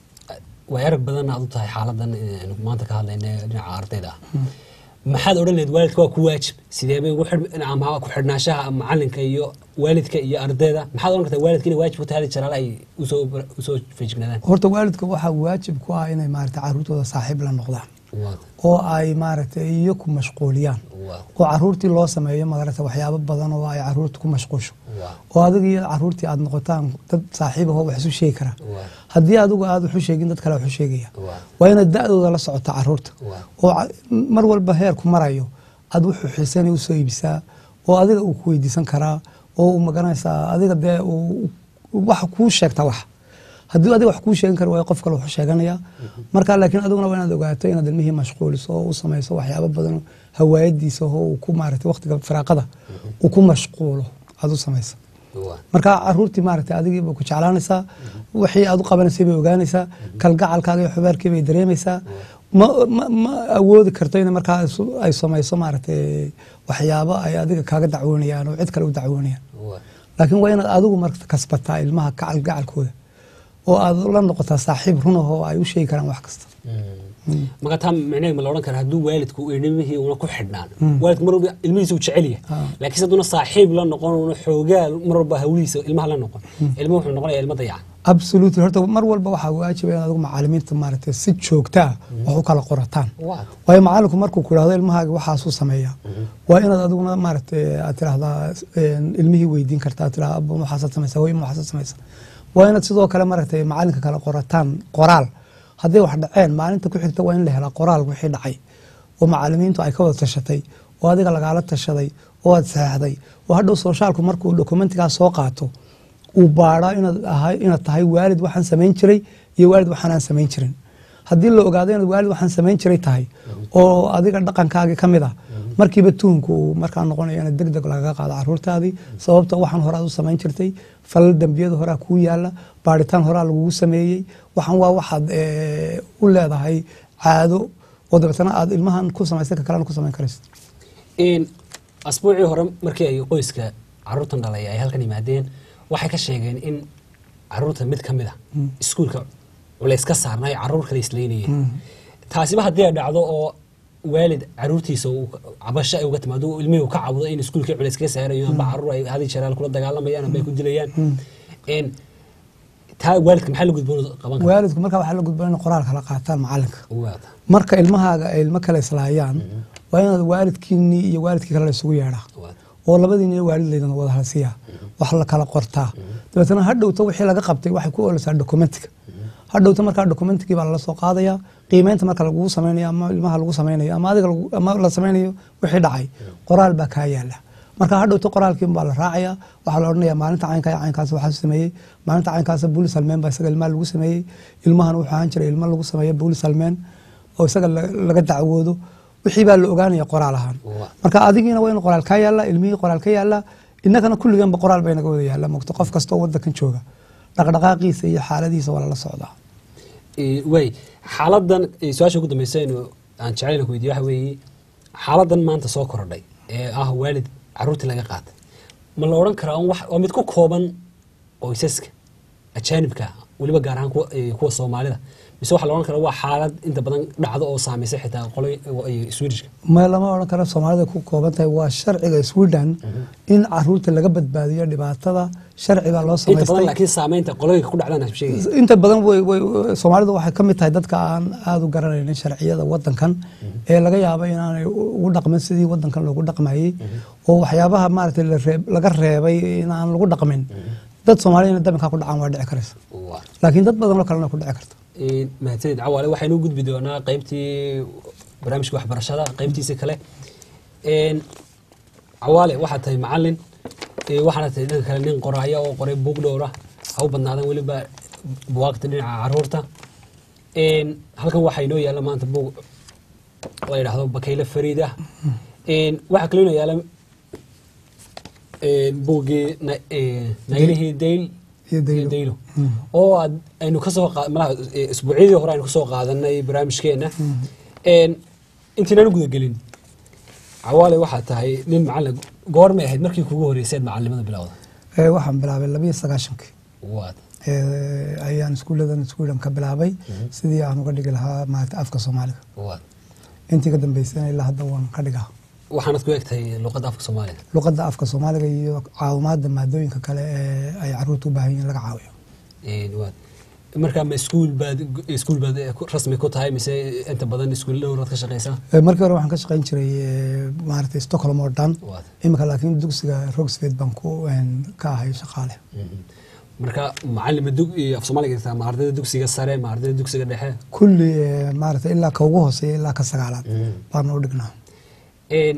way arag badan aad u tahay xaaladan aynu maanta ka hadlayna ee dhinaca ardayda ah maxaad odhan lahayd waalidka waa ku waajib sidee bay ugu xidh- ama ku xidhnaanshaha macalinka iyo waalidka iyo ardayda maxaad odhan kartaa waalidka inay waajib ku tahay hadi jaraale ay usoo usoo feejignaadaan horta waalidka waxaa waajib ku ah inay maaragtay caruurtooda saaxiib la noqdaan Waata. oo ay maaragtay iyo ku mashquuliyaan Waa. oo caruurtii loo sameeyo maaragtay waxyaabo badan oo ay caruurta ku mashquusho Waa. oo adiga iyo caruurtii aad noqotaan dad saaxiib ahoo wax isu sheegi kara Waa. haddii adigu aad wax u sheegin dad kale wax u sheegaya Waa. waa inaad da-dooda la socota caruurta Waa. oo ca- mar walba heerku marayo aad wuxuu xiisanay usoo iibisaa oo adiga uu ku weydiisan karaa oo uu magaranaysaa adiga dee uu wax kuu sheegta wax haddii adiga wax kuu sheegan kara waayo qof kale wuxuu sheeganaya marka laakiin adiguna waa inaad ogaato inaad ilmihii mashquuliso oo u samayso waxyaabo badan hawaayadiisa oo uu ku maaragtay waqtiga firaaqada uu ku mashquulo aad u samayso Waa. marka caruurtii maaragtay adigiiba ku jeclaanaysaa wixii aad u qabanaysay bay ogaanaysaa kalgacalkaaga iyo xubaarkii bay dareemaysaa ma, ma, ma awoodi karto in markaa isu- ay samayso maaragtay waxyaabo ay adiga kaaga dacwoonayaan oo cid kale u dacwoonayaan Waa. laakiin waa inaad adigu marka kasbataa ilmaha kalgacalkooda oo aad la noqotaa saaxiib run ah oo ay u sheegi karaan wax kasta marka taa micnaheed ma la odhan kara hadduu waalidku ilmihii una ku xidhnaan waalidku mar walba ilmihiisa uu jecel yahay Ah. laakiin hadduna saaxiib la noqon una xoogaa mar walba hawlihiisa ilmaha la noqon ilmuhu wuxuu noqonayaa ilmo dayacan absolutely horta mar walba waxaa waajiba in adigu macalimiinta maaragtay si joogta ah wax u kala qorataan Waa. waayo macalinku markuu ku idhahdo ilmahaaga waxaasuu sameeyaa waa inaad adiguna maaragtay aad tirahdaa een, ilmihii weydiin kartaa tirahdaa abba waxaasaad samaysaa hooyo waxaasaad samaysaa waa inaad sidoo kale maaragtay macalinka kala qorataan qoraal hadday wax dhaceen maalinta ku xigta waa in la helaa qoraal wixii dhacay oo macalimiintu ay ka wada tashatay oo adiga lagaala tashaday oo aad saxeexday oo hadhow soshaalku markuu dokumentigaas soo qaato uu baadhaa inaad ahay inaad tahay waalid waxaan samayn jiray iyo waalid waxaanaan samayn jirin haddii la ogaado inaad waalid waxaan samayn jiray tahay oo adiga dhaqankaagii ka mid ah markiiba tuhunku uu markaa noqonaya inaad deg deg lagaga qaado caruurtaadii sababta waxaan horaad u samayn jirtay falal dembiyada horaa kuu yaala baadhitaan horaa lagugu sameeyey waxaan waa waxaad eh, u leedahay caado oo dabeetana aad ilmahan ku samaysay ka kalena ku samayn karayso In asbuucii hore markii ay qoyska caruurtan dhalay ay halkan yimaadeen waxay ka sheegeen in caruurta mid ka mid a iskuulka culays ka saarnay caruur kale isleynayeen taasiba haddii ay dhacdo oo waalid caruurtiisa uu cabasho ay uga timaado uu ilmihii uu ka cawdo in iskuulkii culays kaga saarayo amba caruur ay hadi jaraal kula dagaalamayaan amba ay ku dilayaan Een, taa waalidka maxaa la gudboon qaban kara waalidku marka waxaa la gudboon in qoraal kala qaataan macalinka Waata. marka ilmahaaga ay ilmo kale islaayaan waa inaad waalidkiinii iyo waalidkii kale la isugu yeedhaa Waata. oo labadiina waalid laydin wada halsiya wax la kala qortaa dabeetana hadhowta wixii laga qabtay waxay ku ooleysaa dokumentiga hadhowta markaa dokumentigii baa lala soo qaadaya qiimeynta marka lagugu samaynayo ama ilmaha lagu samaynayo ama adiga lagu- ama la samaynayo wixii dhacay qoraal baa kaa yaala marka hadhowta qoraalkii baa la raacaya waxaa la odhanaya maalinta caynka iyo caynkaas waxaa sameeyey maalinta caynkaas buulis halmeen baa isaga ilmaha lagu sameeyey ilmahan wuxuu ahaan jiray ilmo lagu sameeyo buulis halmeen oo isaga la- laga dacwoodo wixii baa la ogaanaya qoraal ahaan Waa. marka adigiina waa in qoraal kaa yaala ilmihii qoraal ka yaala innagana kulligeenba qoraal bay naga wada yaala mogto qof kastoo wadankan jooga dhaqdhaqaaqiisa iyo xaaladiisa waa lala socdaa Ee, waay xaaladan ee, su-aasha ugu dambeysa inu aan jeclayna ku weydiyo waxa weeye xaaladan maanta soo korodhay ee ah waalid caruurtii laga qaatay ma la odhan karaa un wax- waa mid ku kooban qoysaska ajaanibka ah, weliba gaar ahaan kuwa ee, kuwa soomaalida mise waxaa la odhan karaa waa xaalad inta badan dhacdo oo saameysay xitaa qolo swedishka ma lama odhan karo soomaalida ku kooban tahay waa sharciga sweden in caruurta laga badbaadiyo dhibaatada sharci baa loo inta badan samaystay laakiin saameynta qoloyinka ku dhacdaan sheegaysa inta badan way way soomaalidu waxay ka mid tahay dadka aan aada u garanaynin sharciyada wadankan ee laga yaabo inaanay ugu dhaqmin sidii wadankan loogu dhaqmayey oo waxyaabaha maaragtay la reeb- laga reebay inaan lagu dhaqmin dad soomaaliyana dabinkaa ku dhacaan waa dhici karaysa Waa. laakiin dad badan oo kalena ku dhici karta Een, mahadsanid cawaale waxaynu u gudbi doonaa qaybtii barnaamijka waxbarashada qaybtiisa kale Een, cawaale waxaad tahay macalin ee, waxaana tahay dhanka kale nin qoraya oo qoray buug dhowra ha u badnaadan weliba buwaagta dhinaca caruurta Een, halkan waxaa inoo yaalla maanta buug la yidhaahdo bakayle fariid ah Een, waxaa kaloo inoo yaalla een, buuggii Na- ee, naylihii dayl Iyo Daylo. daylo oo aad aynu kasoo qa- malaha eh, isbuucyadii hore aynu kasoo qaadanay barnaamijkeena Een, intaynaan u gudagelin cawaale waxaa tahay nin macalin goormay ahayd markii kugu horreysay aad macalimada bilowda Ee, waxaan bilaabay labiyo sagaashankii waad ee, ayaan iskuuladan sweden ka bilaabay sidii aan uga dhigi lahaa maaragtay afka soomaaliga waad intii ka dambeysana ilaa hadda waan ka dhigaa waxaanad ku egtahay luqadda afka soomaaliga luqadda afka soomaaliga iyo caawimaada maadooyinka kale ee ay caruurta u baahan yihiin laga caawiyo Een, waad marka ma iskuul baad iskuul baad eh, ku- rasmi ku tahay mise inta badan iskuul dhowraad ka shaqeysaa Ee, markii hore waxaan ka shaqayn jiray ee, maaragtay stockholm oo dhan waad imika laakiin dugsiga rogsfed baan ku een, ka ahay shaqaale Mhm. marka macalima dug iyo af soomaaliga dhigtaa ma ardayda dugsiga sare ma ardayda dugsiga dhexe kulli ee, maaragtay ilaa ka ugu hooseeya ilaa ka sagaalaad Mhm. baan u dhignaa Een,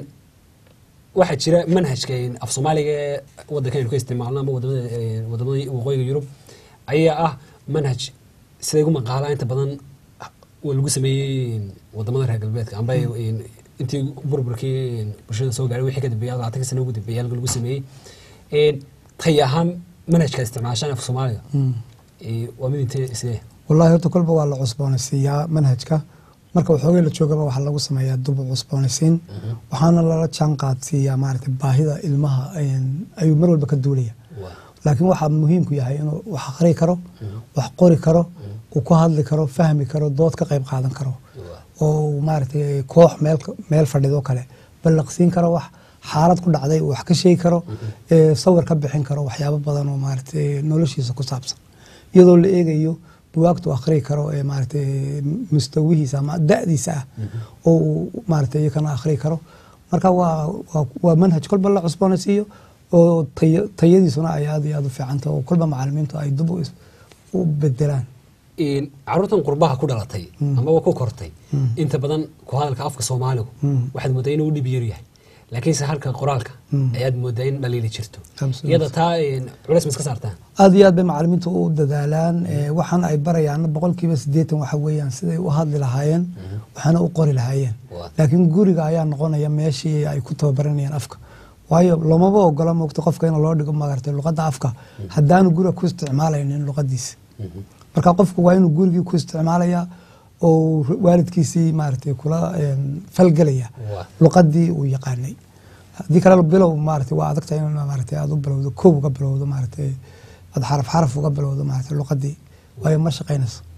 waxaa jira manhajka een, af soomaaliga ee wadankan aynu ka isticmaalno ama wadamada ee, wadamada waqooyiga yurub ayaa ah manhaj siday ugu maqaalaa inta badan waa lagu sameeyey een, wadamada reer galbeedka amba een, intii burburkii een, bulshada soo gaaray wixii ka dambeeya labaatanka sano ugu dambeeyay halka lagu sameeyey Een, tay ahaan manhajka isticmaashaan af soomaaliga ee, waa mid intee sidee wallahi horta kolba waa la cusboonaysiiyaa manhajka marka waxoogay la joogaba waxaa lagu sameeyaa dub cusboonaysiin waxaana lala jaan qaadsiiyaa maaragtay baahida ilmaha een, ayuu mar walba ka duulaya Waa. laakiin waxaa muhiimku yahay inuu wax aqri karo wax qori karo uu ku hadli karo fahmi karo dood ka qayb qaadan karo oo uu maaragtay koox meel meel fadhido kale ballaqsiin karo wax xaalad ku dhacday uu wax ka sheegi karo ee, sawir ka bixin karo waxyaabo badan oo maaragtay noloshiisa ku saabsan iyadoo la eegayo buwaagtu akhriyi karo ee maaragtay mustawihiisa ama da'diisa ah oo uu maaragtay iyakana akhriyi karo marka waa waa- waa manhaj kolba la cusboonaysiiyo oo tayo- tayadiisuna ay aad iyo aad u fiicanta oo kolba macalimiintu ay dib u is- u bedelaan Een, caruurtan qurbaha ku dhalatay amaba ku kortay inta badan ku hadalka afka soomaaligu waxaad moodaa inuu dhib yar yahay laakiinse halka qoraalka ayaad moodaa in dhaliili jirto Absolutely. iyada taa een, culays ma iska saartaan aad iyo aad bay macalimiintu u dadaalaan ee, waxaan ay barayaan boqolkiiba siddeetan waxa weeyaan siday u hadli lahaayeen waxaana u qori lahaayeen Waa. laakiin guriga ayaa noqonaya meeshii ay ku tababaranayaan afka waayo loomaba ogola moogta qofka in loo dhigo maaragtay luqadda afka haddaanu guriga ku isticmaalaynin luqadiisa marka qofku waa inuu gurigii ku isticmaalaya oo waalidkiisii maaragtay kula een, falgelaya Waa. luqadii uu yaqaanay haddii kale bilow maaragtay waa adag tahay in maaragtay aad u bilowdo koob uga bilowdo maaragtay aad xaraf xaraf uga bilowdo maaragtay luqadii waayo ma shaqaynayso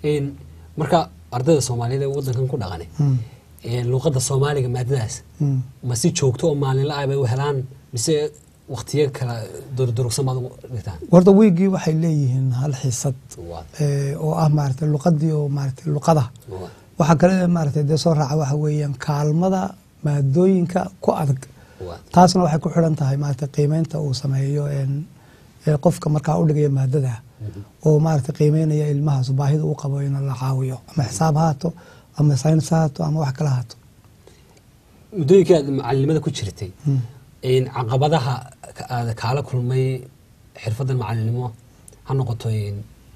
Een, marka ardayda soomaaliyeed ee wadankan ku dhaqanay Mm. een, luuqadda soomaaliga maadadaas Mm. ma si joogto oo maalinla ah bay u helaan mise waqtiyo kala durdurugsan baad ugu dhigtaan horta wiigii waxay leeyihiin hal xiisad Waa- ee, oo ah maaragtay luqadii oo maaragtay luqada waa- waxaa kale maaragtay dee soo raaca waxa weeyaan kaalmada maadooyinka ku adag waa- taasna waxay ku xidhan tahay maaragtay qiimeynta uu sameeyo een, ee qofka markaa u dhigaya maadada oo maaragtay qiimeynaya ilmahaas baahida uu qabo in la caawiyo ama xisaab ha haato ama saynis ha haato ama wax kale ha haato muddooyinkii aad macalinimada ku jirtay Mm. een, caqabadaha ka- aad kaala kulmay xirfadan macalinimo ha noqoto een,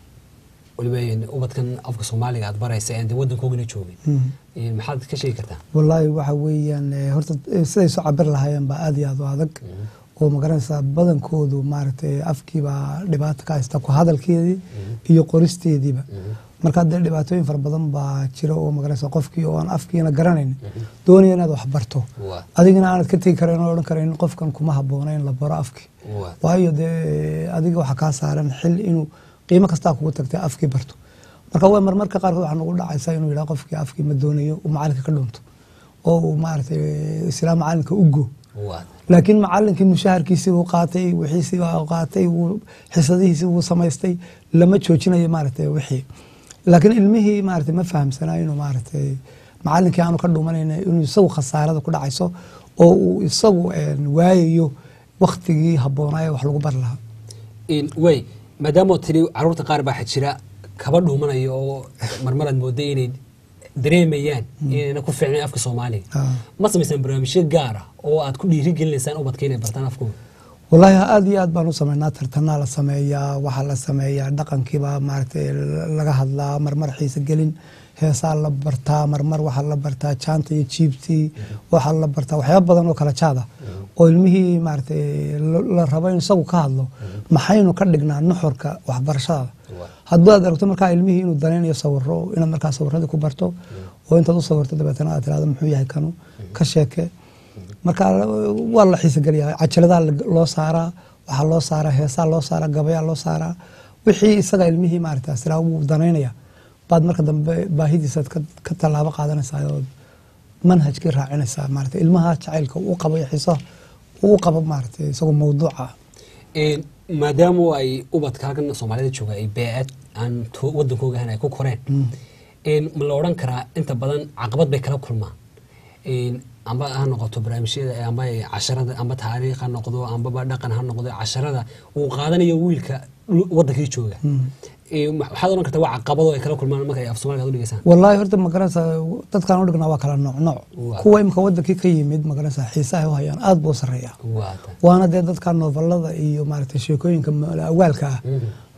waliba een, ubadkan afka soomaaliga aad baraysa aan dee wadankoogana joogin Mm. Een, maxaad ka sheegi kartaa wallaahi waxa weeyaan eh, horta eh, siday soo cabir lahaayeen baa aad iyo aad u adag oo magaranaysaa badankoodu maaragtay afkiibaa dhibaato ka haysta ku hadalkeedii iyo qoristeediiba marka dee dhibaatooyin fara badan baa jira oo magaranaysaa qofkii oo aan afkiina garanayn doonaya inaad wax barto Waa. adigana aanad ka tegi karayn oo odhan karayn qofkan kuma habboona in la baro afkii Waa. waayo dee adiga waxaa kaa saaran xil inuu qiimo kastaa kugu tagtay afkii barto marka waa marmarka qaarkood waxaa nagu dhacaysa inuu yidhaha qofkii afkii ma doonayo uu macalinka ka dhunto oo uu maaragtay islaa macalinka u go waa laakiin macalinkii mushaharkiisii uu qaatay wixiisii uu qaatay uu xisadihiisii uu samaystay lama joojinayo maaragtay wixii laakiin ilmihii maaragtay ma fahamsanaa inuu maaragtay macalinkii aanu ka dhumanayna inuu isagu khasaarada ku dhacayso oo uu isagu een, waayayo waktigii habboonaaye wax lagu bari lahaa Een, way maadaama tiri caruurta qaar baa jira kaba dhuumanayo oo marmaraad mooday inay dareemayaan inayna ku fiicnayn afka soomaaliga Ah. ma samaysaan barnaamijyo gaar ah oo aad ku dhiirigelinaysaan ubadka inay bartaan afkooda wallaahi aad iyo aad baan u sameynaa tartanaa la sameeyaa waxaa la sameeyaa dhaqankiiba maaragtay laga hadlaa marmar xiise gelin heesaa la bartaa marmar waxaa la bartaa jaanta iyo jiibtii waxaa la bartaa waxyaaba badan oo kala jaada oo ilmihii maaragtay la- la rabo in isagu ka hadlo maxaynu ka dhignaa nuxurka waxbarashada haddii aad aragto markaa ilmihii inuu danaynayo sawiro inaad markaa sawiradii ku barto oo intaad u sawirto dabeetana aad tirahdo muxuu yahay kanu ka sheeke marka waa la xiisogeliyaa cajaladaha la- loo saaraa waxaa loo saaraa heesaa loo saaraa gabayaa loo saaraa wixii isaga ilmihii maarata siraa wuu danaynaya baad marka dambe baahidiisaad ka- ka tallaabo qaadanaysaa ood manhajkii raacinaysaa maarata ilmaha jacaylka uu qabo iyo xiisaha uu qabo maarata isagoo mawduuca Een, maadaama ay ubadka halkan soomaalida jooga ay bee-ad aan to- wadankooga ahayn ay ku koreen een, ma la odhan karaa inta badan caqabad bay kala kulmaan Een, amba ha noqoto barnaamijyada amba ay casharada amba taariikh ha noqdo ambaba dhaqan ha noqdo casharada uu qaadanayo wiilka lu- wadankii jooga Een, ma- waxaad odhan kartaa waa caqabado ay kala kulmaan marka ay af soomaaliga aad u dhigaysaan wallaahi horta magaranaysa dadkaan u dhignaa waa kala nooc nooc Waa. kuwa imika wadankii ka yimid magaranaysa xiisaha u hayaan aad buu u sarreeya waa ta- waana dee dadka novelada iyo maaragtay sheekooyinka ma- awaalka ah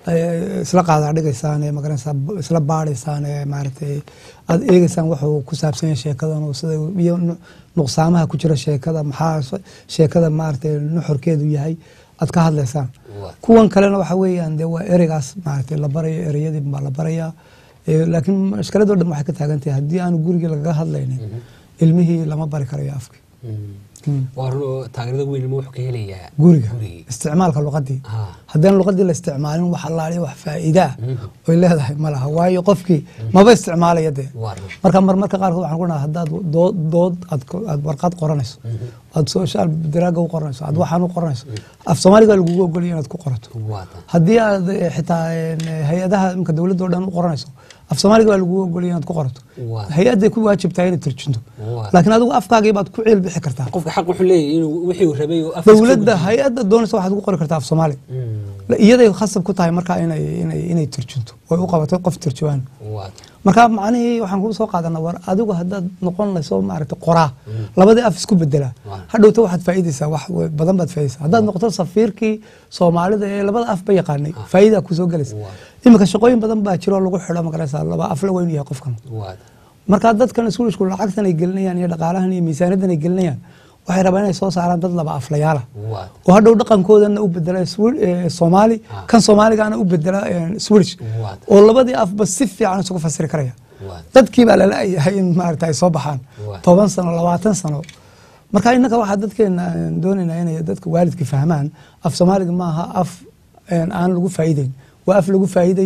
ee isla qaadaa dhigaysaan ee magaranaysaa b- isla baadhaysaan ee maaragtay aad eegeysaan wuxuu ku saabsan yahay sheekadan oo sida iyo nu- nuqsaamaha ku jira sheekada maxaa s- sheekada maaragtay nuxurkeedu yahay aad ka hadlaysaan Waa. kuwan kalena waxa weeyaan dee waa ereygaas maaragtay la barayo ereyadii baa la barayaa Ee, laakiin mashkiladoo dhan waxay ka taagan tahay haddii aanu gurigii lagaga hadlaynin ilmihii lama bari karayo afki Mm. waa run oo taageerada weyn ilmo wuxuu ka helayaa guriga gurigii isticmaalka luqadii Ah. haddaan luqadii la isticmaalin wax allaaliya wax faa'iidaa oy leedahay ma laha waayo qofkii maba isticmaalaya dee waa run marka marmarka qaarkood waxaan ku dhaha haddaad dood dood aad ko- aad warqad qoranayso aad social diraaga u qoranayso aad waxaan u qoranayso af soomaaliga waa lagugu ogolaya inaad ku qorato waa ta haddii aad eh, xitaa eh, hay-adaha imka dowladda oo dhan u qoranayso af soomaaliga waa lagugu ogolaya inaad ku qorato Waa. hay-adday ku waajibtahay inaad turjunto Waa. laakiin adigu afkaagii baad ku ciil bixi kartaa qofka xaq wuxuu leeyahay inuu wixii uu rabay oo afkiisa dowladda ku hay-adda doonaysa waxaad ugu qori kartaa af soomaali Mm. iyaday khasab ku tahay markaa inay inay inay turjunto way u qabato qof turjubaan waa ta marka macnihii waxaan kuu soo qaadanaa war adigu haddaad noqonayso maaragtay qoraa labadii af isku bedelaa Waa. hadhowta waxaad faa'iidaysaa wax we- badan baad faa'iidaysaa haddaad noqoto safiirkii soomaalida ee labada af ba yaqaanay faa'iidaa kusoo gelaysa Waa. iminka shaqooyin badan baa jiro oo lagu xidho magaraysaa laba af la weyn yahay qofkan waa ta marka dadkan iskuulishku lacagtan ay gelinayaan iyo dhaqaalahan iyo miisaaniyadan ay gelinayaan waxay rabaan inay soo saaraan dad laba aflayaala waa ta oo hadhow dhaqankoodana u bedela Swi- eh, soomaali Ah. kan soomaaligaana u bedela eh, swedish Waa ta- oo labadii afba si fiican isugu fasiri karaya waa ta dadkii baa lala-yahay in maaragta ay soo baxaan Waa. toban sano labaatan sano marka innaka waxaa dadkeena aan doonaynaa inay dadka waalidka fahmaan af soomaaliga maaha af een, aan lagu faa'iideyn waa af lagu faa'iidayo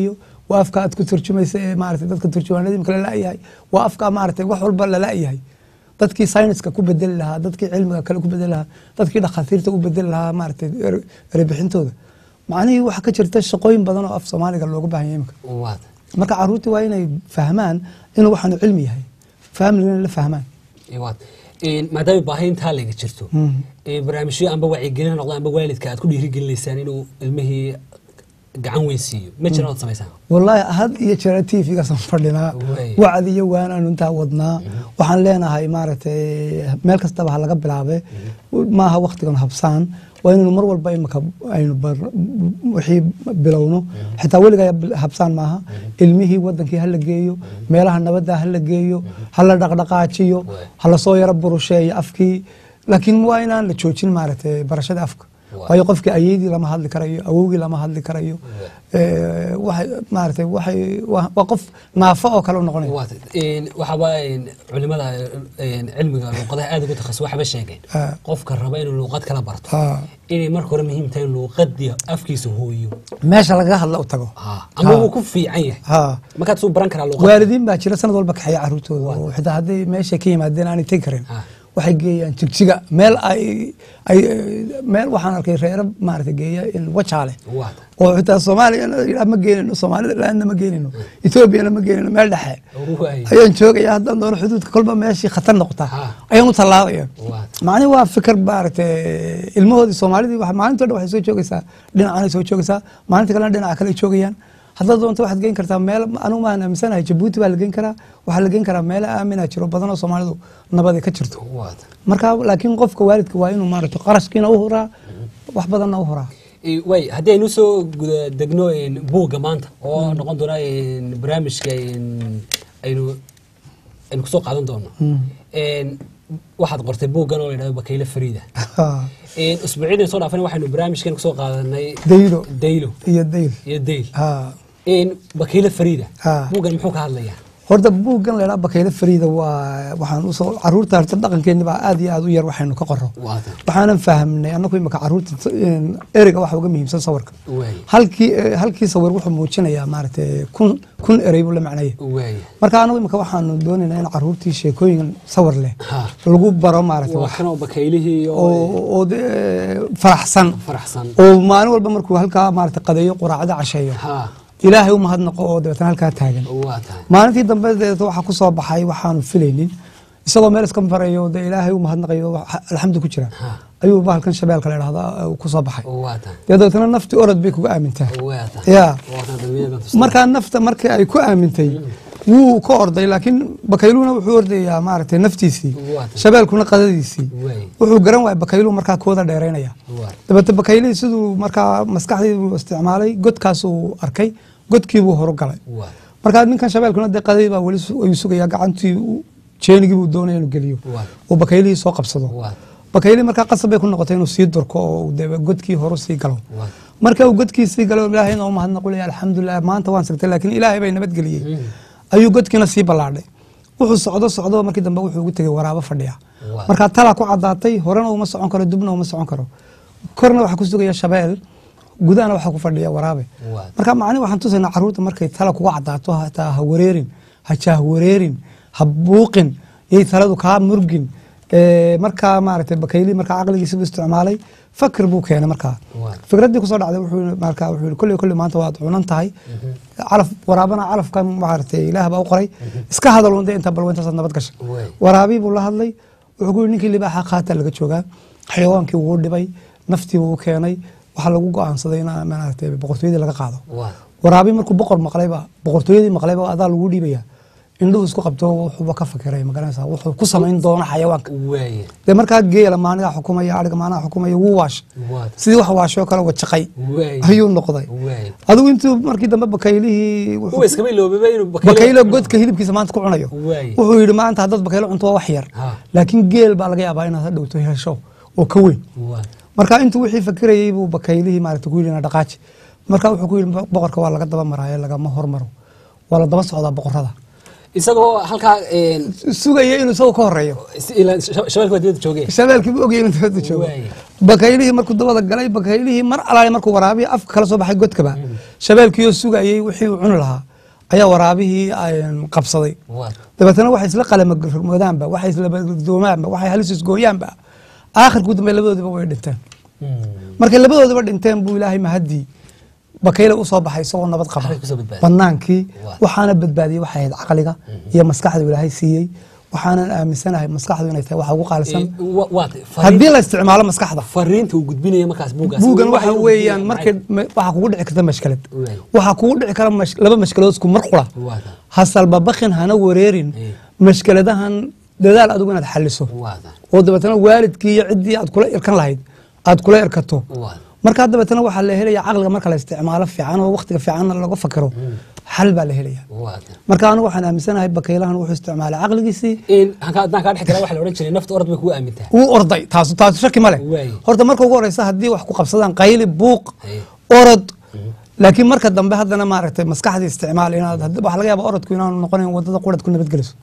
waa afka aad ku turjumaysa ee maarata dadka turjumaanada imika lala-yahay waa afka maarata wax walba lala-yahay dadkii sayniska ku bedeli lahaa dadkii cilmiga kale ku bedeli lahaa dadkii dhakhaatiirta u bedeli lahaa maarata ere- erebixintooda macnihii waxaa ka jirta shaqooyin badan oo af soomaaliga looga baahan yahay imika waa marka caruurtii waa inay fahmaan inuu waxaanu cilmi yahay fahamlina la fahmaan waad maadaama baahi intaa laga jirto Mhm. ee barnaamijyo amba wacyigelin ha noqdo amba waalidka aad ku dhiirigelinaysaan inuu ilmihii gacan weyn siiyo ma jiraan ood samaysaan wallaahi had iyo jeera t v-gaasaan fadhinaa Wey. wacdi iyo waanaanu intaa wadnaa waxaan leenahay maaragtay meel kastaba ha laga bilaabe maaha waktigan habsaan waa inaynu mar walba imika aynu bar- wixii bilowno xitaa weligaa bil- habsaan maaha ilmihii wadankii hala geeyo meelaha nabadda hala geeyo hala dhaqdhaqaajiyo Wey. hala soo yaro burusheeyo afkii laakiin waa inaan la joojin maaragtay barashada afka Wey. waayo qofkii ayeydii lama hadli karayo awowgii lama hadli karayo ee, waxay maaragtay waxay waa waa qof naafo oo kale u noqonaya waad waxaaba een, culimada een, cilmiga luuqadaha aad ugu takhasus waxba sheegeen Ah. qofka raba inuu luuqad kala barto Ah. inay marka hore muhiim tahay in luuqadii afkiisa hooyo meesha lagaga hadla u tago Ah, ama Ah. wuu ku fiican yahay ha markaad suu baran karaa luuqad waalidiin baa jira sanad walba kaxeeya caruurtooda oo xitaa hadday meesha ka yimaadeen aanay tegi karin Ah. waxay geeyaan jigjiga meel ay ay meel waxaan arkay reero maaragtay geeya in wajaale waad oo xitaa soomaaliya yidhaa ma geenino soomaalida laanna ma geenino etoobiyana ma geenino meel dhexe waay ayaan joogaya haddaan doono xuduudka kolba meeshii khatar noqota Ha. ayaan u tallaabaya Waad. macni waa fikir maaragtay ilmahoodii soomaalidii waxa- maalintii o dhan waxay soo joogaysaa dhinacanay soo joogaysaa maalinta kalena dhinaca kale ay joogayaan haddaad doonto waxaad geen kartaa meel anugu maan aaminsanahay jabuuti baa la geen karaa waxaa la geen karaa meelo aamina jiro badan oo soomaalidu nabadi ka jirto waad marka laakiin qofka waalidka waa inuu maaragtay qarashkiina u huraa wax badanna u huraa Eh, way haddii aynu soo guda degno een, buugga maanta oo noqon doona een, barnaamijka een, aynu aynu kusoo qaadan doono Een, waxaad qortay buuggan oo la yidhahdo bakayle fariida Een, usbuucyadii soo dhaafana waxaynu barnaamijkan kusoo qaadanay daylo daylo iyo dayl iyo dayl ha Een, bakayle fariida Ha. buuggan muxuu ka hadlayaa horta buuggan la yidhaha bakayle fariida waa waxaan usoo caruurta horta dhaqankeeni baa aad iyo aad u yar waxaynu ka qoro waata waxaanan fahamnay annagu imika caruurta een, ereyga waxa uga muhiimsan sawirka waay halkii eh, halkii sawir wuxuu muujinayaa maaragtay kun kun erey buu la macnaya waay marka anagu imika waxaanu doonaynaa in caruurtii sheekooyin sawir leh Ha. lagu baro maaragtay waa wax kanoo bakaylihii oo oo oo dee faraxsan faraxsan oo maalin walba markuu halkaa maaragtay qadeeyo quraacdo casheeyo ha ilaahay u mahadnaqo oo dabeetana halkaa taagan waa tahay maalintii dambe deeta waxaa ku soo baxay waxaanu filaynin isagoo meel iska marayo dee ilaahay u mahadnaqayo wax- alxamdu ku jira Ha. ayuu bahalkan shabeelka la idhahdaa uu ku soo baxay waa tahay dee dabeetana naftii orod bay kuga aamintaa waa tahay ya waa kan dalmiyada tustaa. markaa nafta markii ay ku aamintay wuu ka orday laakiin bakayluuna wuxuu ordayaa maaragtay naftiisii Waa tahay. shabeelkuna qadadiisii Waay. wuxuu garan waaya bakayluu markaa kooda dheeraynaya Waa. dabeete bakaylihii siduu markaa maskaxdii buu isticmaalay godkaasuu arkay godkiibuu horu galay waa markaa ninkan shabeelkuna dee qadadii baa weli su- ayuu sugayaa gacantii uu- jeenigii buu doonaya inuu geliyo Waa. oo bakaylihii soo qabsado waa bakaylihii markaa qasab bay ku noqotay inuu sii durko oo uu dee godkii horu sii galo waa marka uu godkii sii galo ilaahayna u mahadnaqulaya alxamdulilah maanta waan sigtay laakiin ilaahay bay nabadgeliyey ayuu godkiina sii ballaadhay wuxuu socdo socdo markii dambe wuxuu ugu tegay waraabo fadhiya Waa. markaa talaa ku caddaatay horena uma socon karo dibna uma socon karo korna waxaa ku sugaya shabeel gudahana waxaa ku fadhiya waraabe Waa. marka macni waxaan tusaynaa caruurta markay tala kuga caddaato hataa ha wareerin ha jaahwareerin ha buuqin yay taladu kaa murgin Ee, markaa maaragtay bakaylii markaa caqligiisi buu isticmaalay fakir buu keenay markaa Waa. fikraddii kusoo dhacday wuxuu markaa wuxuu yidhi kolley kolley maanta waad cunan tahay calaf waraabana calafkan maaragtay ilaah baa u qoray iska hadal un dee intaa balwa intaasaad nabad gashay Waay. waraabii buu la hadlay wuxuu ku yidhi ninkii libaaxa qaata laga joogaa xayawaankii wuu dhibay naftii wuu keenay waxaa lagu go'aansaday in maaragtay boqortooyadii laga qaado waa waraabii markuu boqor maqlayba boqortooyadii maqlayba adaa lagu dhiibaya indhuhu isku qabto wuxuuba ka fakiray magaranaysaa wuxuu ku samayn doono xayawaanka waaye dee markaa geela maanigaa xukumaya ariga maanaha xukumaya wuu waashay waa sidii wax waashoo kale wajaqay waaye ayuu noqday waaye adigu intuu markii dambe bakaylihii wuxuu- kuwa iskama iloobaba inuu bakaylo godka hilibkiisa maanta ku cunayo Waaye. wuxuu yidhi maanta haddaad bakaylo cunto waa wax yar Ha. laakiin geel baa laga yaabaa inaad hadhowto hesho oo ka weyn waa marka intuu wixii fakirayey buu bakaylihii maaragta ku yidhi na dhaqaaji marka wuxuu ku yidhi boqorka waa laga daba maraayo lagama hormaro waa la daba socdaa boqorada isagoo halkaa een, sugaya inuu isagoo ka horeeyo si- ilaa shab- shabeelka waa dibadda joogeen shabeelkii buu ogayay inuu dibadda joogo Waaye. bakaylihii markuu dabada galay bakaylihii mar alaale markuu waraabiya afka kala soo baxay godkaba shabeelkiioo sugayey wixii uu cuni lahaa ayaa waraabihii een, qabsaday waa dabeetana waxay isla qalamagmodaanba waxay isla badoomaanba waxay halis isgooyaanba aakhirkuu dambe labadoodiba way dhinteen markay labadoodiba dhinteen buu ilaahay mahadii bakayle usoo baxay isagoo nabad qaba Waxay kusoo badbaadiyey. banaankii Waa. waxaana badbaadiyey waxay ahayd caqliga iyo maskaxda ilaahay siiyey waxaanan aaminsanahay maskaxdu inay tahay waxa ugu qaalisan haddii la isticmaalo maskaxda fariinta uu gudbinaya markaas buugaas buugan waxa Waxay u weeyaan gudbinayaan markay ma- waxaa kugu dhici karta mashkalad Waay. waxaa kugu dhici kara mash- laba mashkaladood isku mar qura Waa taa. ha salbabakin hana wareerin Eh. mashkaladahan dadaal adigu inaad xaliso Waa taa. oo dabeetana waalidkii iyo ciddii aad kula irkan lahayd aad kula irkato Waa. markaa dabeetana waxaa la helaya caqliga marka la isticmaalo fiican oo waqtiga fiicanna laga fakiro xal baa la helaya Waa taa. marka anigu waxaan aaminsanahay bakaylahan wuxuu isticmaalay caqligiisii In hanka- haddaan kaa dhex galaa waxaa la odhan jiray nafta orod bay kugu aamintaa wuu orday taas taas shaki ma leh Waay. horta marka ugu horeysa haddii wax ku qabsadaan qayli buuq Hey. orod laakiin marka dambe haddana maaragtay maskaxdii isticmaal inaad hadd- waxaa laga yaaba orodku inaanu noqonayn wadada qurad ku nabadgeliso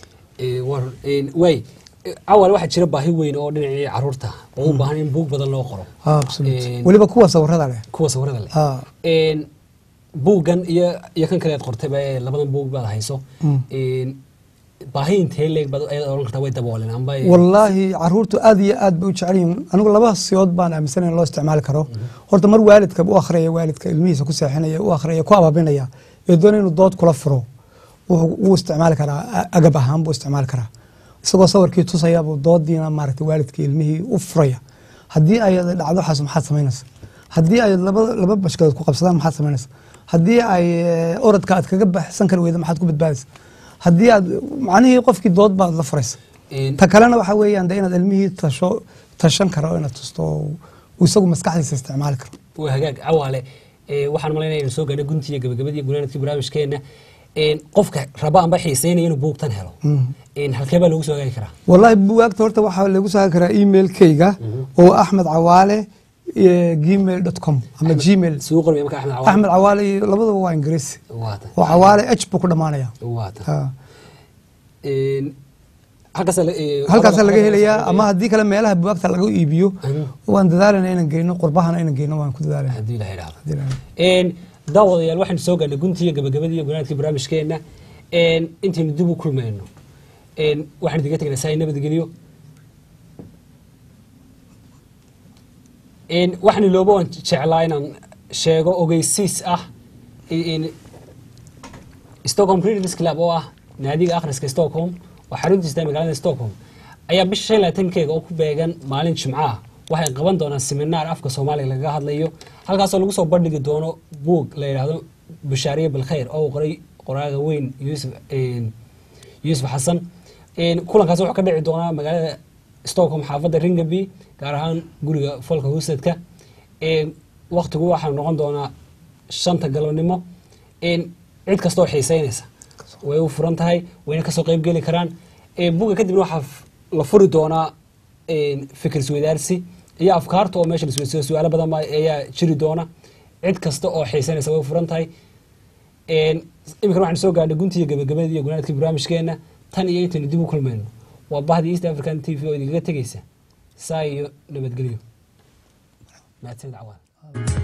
Ee, war- een, waay Ee, awal waxaa jira baahi weyn oo dhinacii caruurta oo u baahan in buug badan loo qoro Een, weliba kuwa sawirada leh kuwa sawirada leh Ah. Een, buuggan iyo iyo kan kale aad qortayba ee labadan buug baad hayso Mm. Een, baahi intee leeg baad ayaad oran kartaa way dabooleen amba wallaahi caruurtu aad iyo aad bay u jecel yihiin anigu laba siyood baan aaminsanayn in loo isticmaali karo horta mar waalidka u akhriyaya waalidka ilmihiisa ku seexinaya u akhriyaya ku ababinaya ee doonaya inuu dood kula furo wuxuu wuu isticmaali karaa a- agab ahaan buu isticmaali karaa isagoo sawirkii tusaya buu doodiina maaragtay waalidkii ilmihii u furaya haddii ay dhacdo waxaas maxaad samaynaysa haddii ay laba laba bashkadood ku qabsadaan maxaad samaynaysa haddii ay eh, orodka aad kaga baxsan kari weyda maxaad ku badbaadaysa haddii aad macnihii qofkii dood baad la furaysa Een, ta kalena waxaa weeyaan de inaad ilmihii tasho tashan karo inaad tusto oo uu isagu maskaxdiisa isticmaali karo waa hagaag cawaale Ee, waxaan malaynaya inuu soo gaadhay guntii iyo gabagabadii gunaanadkii barnaamijkeena Een, qofka raba amba xiiseynaya inuu buugtan helo Een, halkee baa loogu soo hagaagi karaa wallahi buwaagta horta waxaa lagu saari karaa emailkayga oo axmed cawaale gmail com ama gmail suu qormaya marka axmed cawaale axmed cawaale iyo labadaba waa ingiriisi waa ta oo cawaale h buu ku dhamaanaya waa ta Ha. Een, halkaas la- ee, halkaasaa laga halkaas- helayaa ama haddii kale meelaha buwaagta laga iibiyo Mhm. waan dadaalana inaan geyno qurbahana inaan geyno waan ku dadaalana haddii ilaha idhaahdo Haddii la- Een, daawadayaal waxaynu soo gaadhnay guntii iyo gabagabadii iyo gunaanadkii barnaamijkeena Een, intaynu dib u kulmayno Een, waxaan idiga tegnaa saa nabadgeliyo Een, waxaan iloobo waan jeclaa inaan sheego ogeysiis ah in Stockholm Readers Club oo ah naadiga akhriska Stockholm oo xaruntiisa tahay magaalada Stockholm ayaa bisha shan iyo labaatankeega oo ku beegan maalin Jimco ah waxay qaban doonaan seminaar afka Soomaaliga lagaga hadlayo halkaasoo lagu soo bandhigi doono buug la yidhaahdo Bushaariye Bilkhayr oo uu qoray qoraaga weyn Yuusuf een, Yuusuf Xasan Een, kulankaas wuxuu ka dhici doonaa magaalada Stockholm xaafadda Ringaby gaar ahaan guriga folka Husedka Een, waqtigu waxaa noqon doonaa shanta galabnimo Een, cid kastoo xiiseynaysa way u furan tahay wayna kasoo qayb geli karaan Een, buugga kadibna waxaa f- la furi doonaa een, fikir isweydaarsi iyo afkaarta oo meesha la isweydiiyo su-aalo badan baa ayaa jiri doona cid kasta oo xiiseynaysa way u furan tahay Een, iminkana waxaan soo gaadhay guntii iyo gabagabadii iyo gunaadkii barnaamijkeena tan iyo intaynu dib u kulmayno waa bahdii east african t v oo idinkaga tegeysa saa iyo nabadgelyo mahadsanid cawaan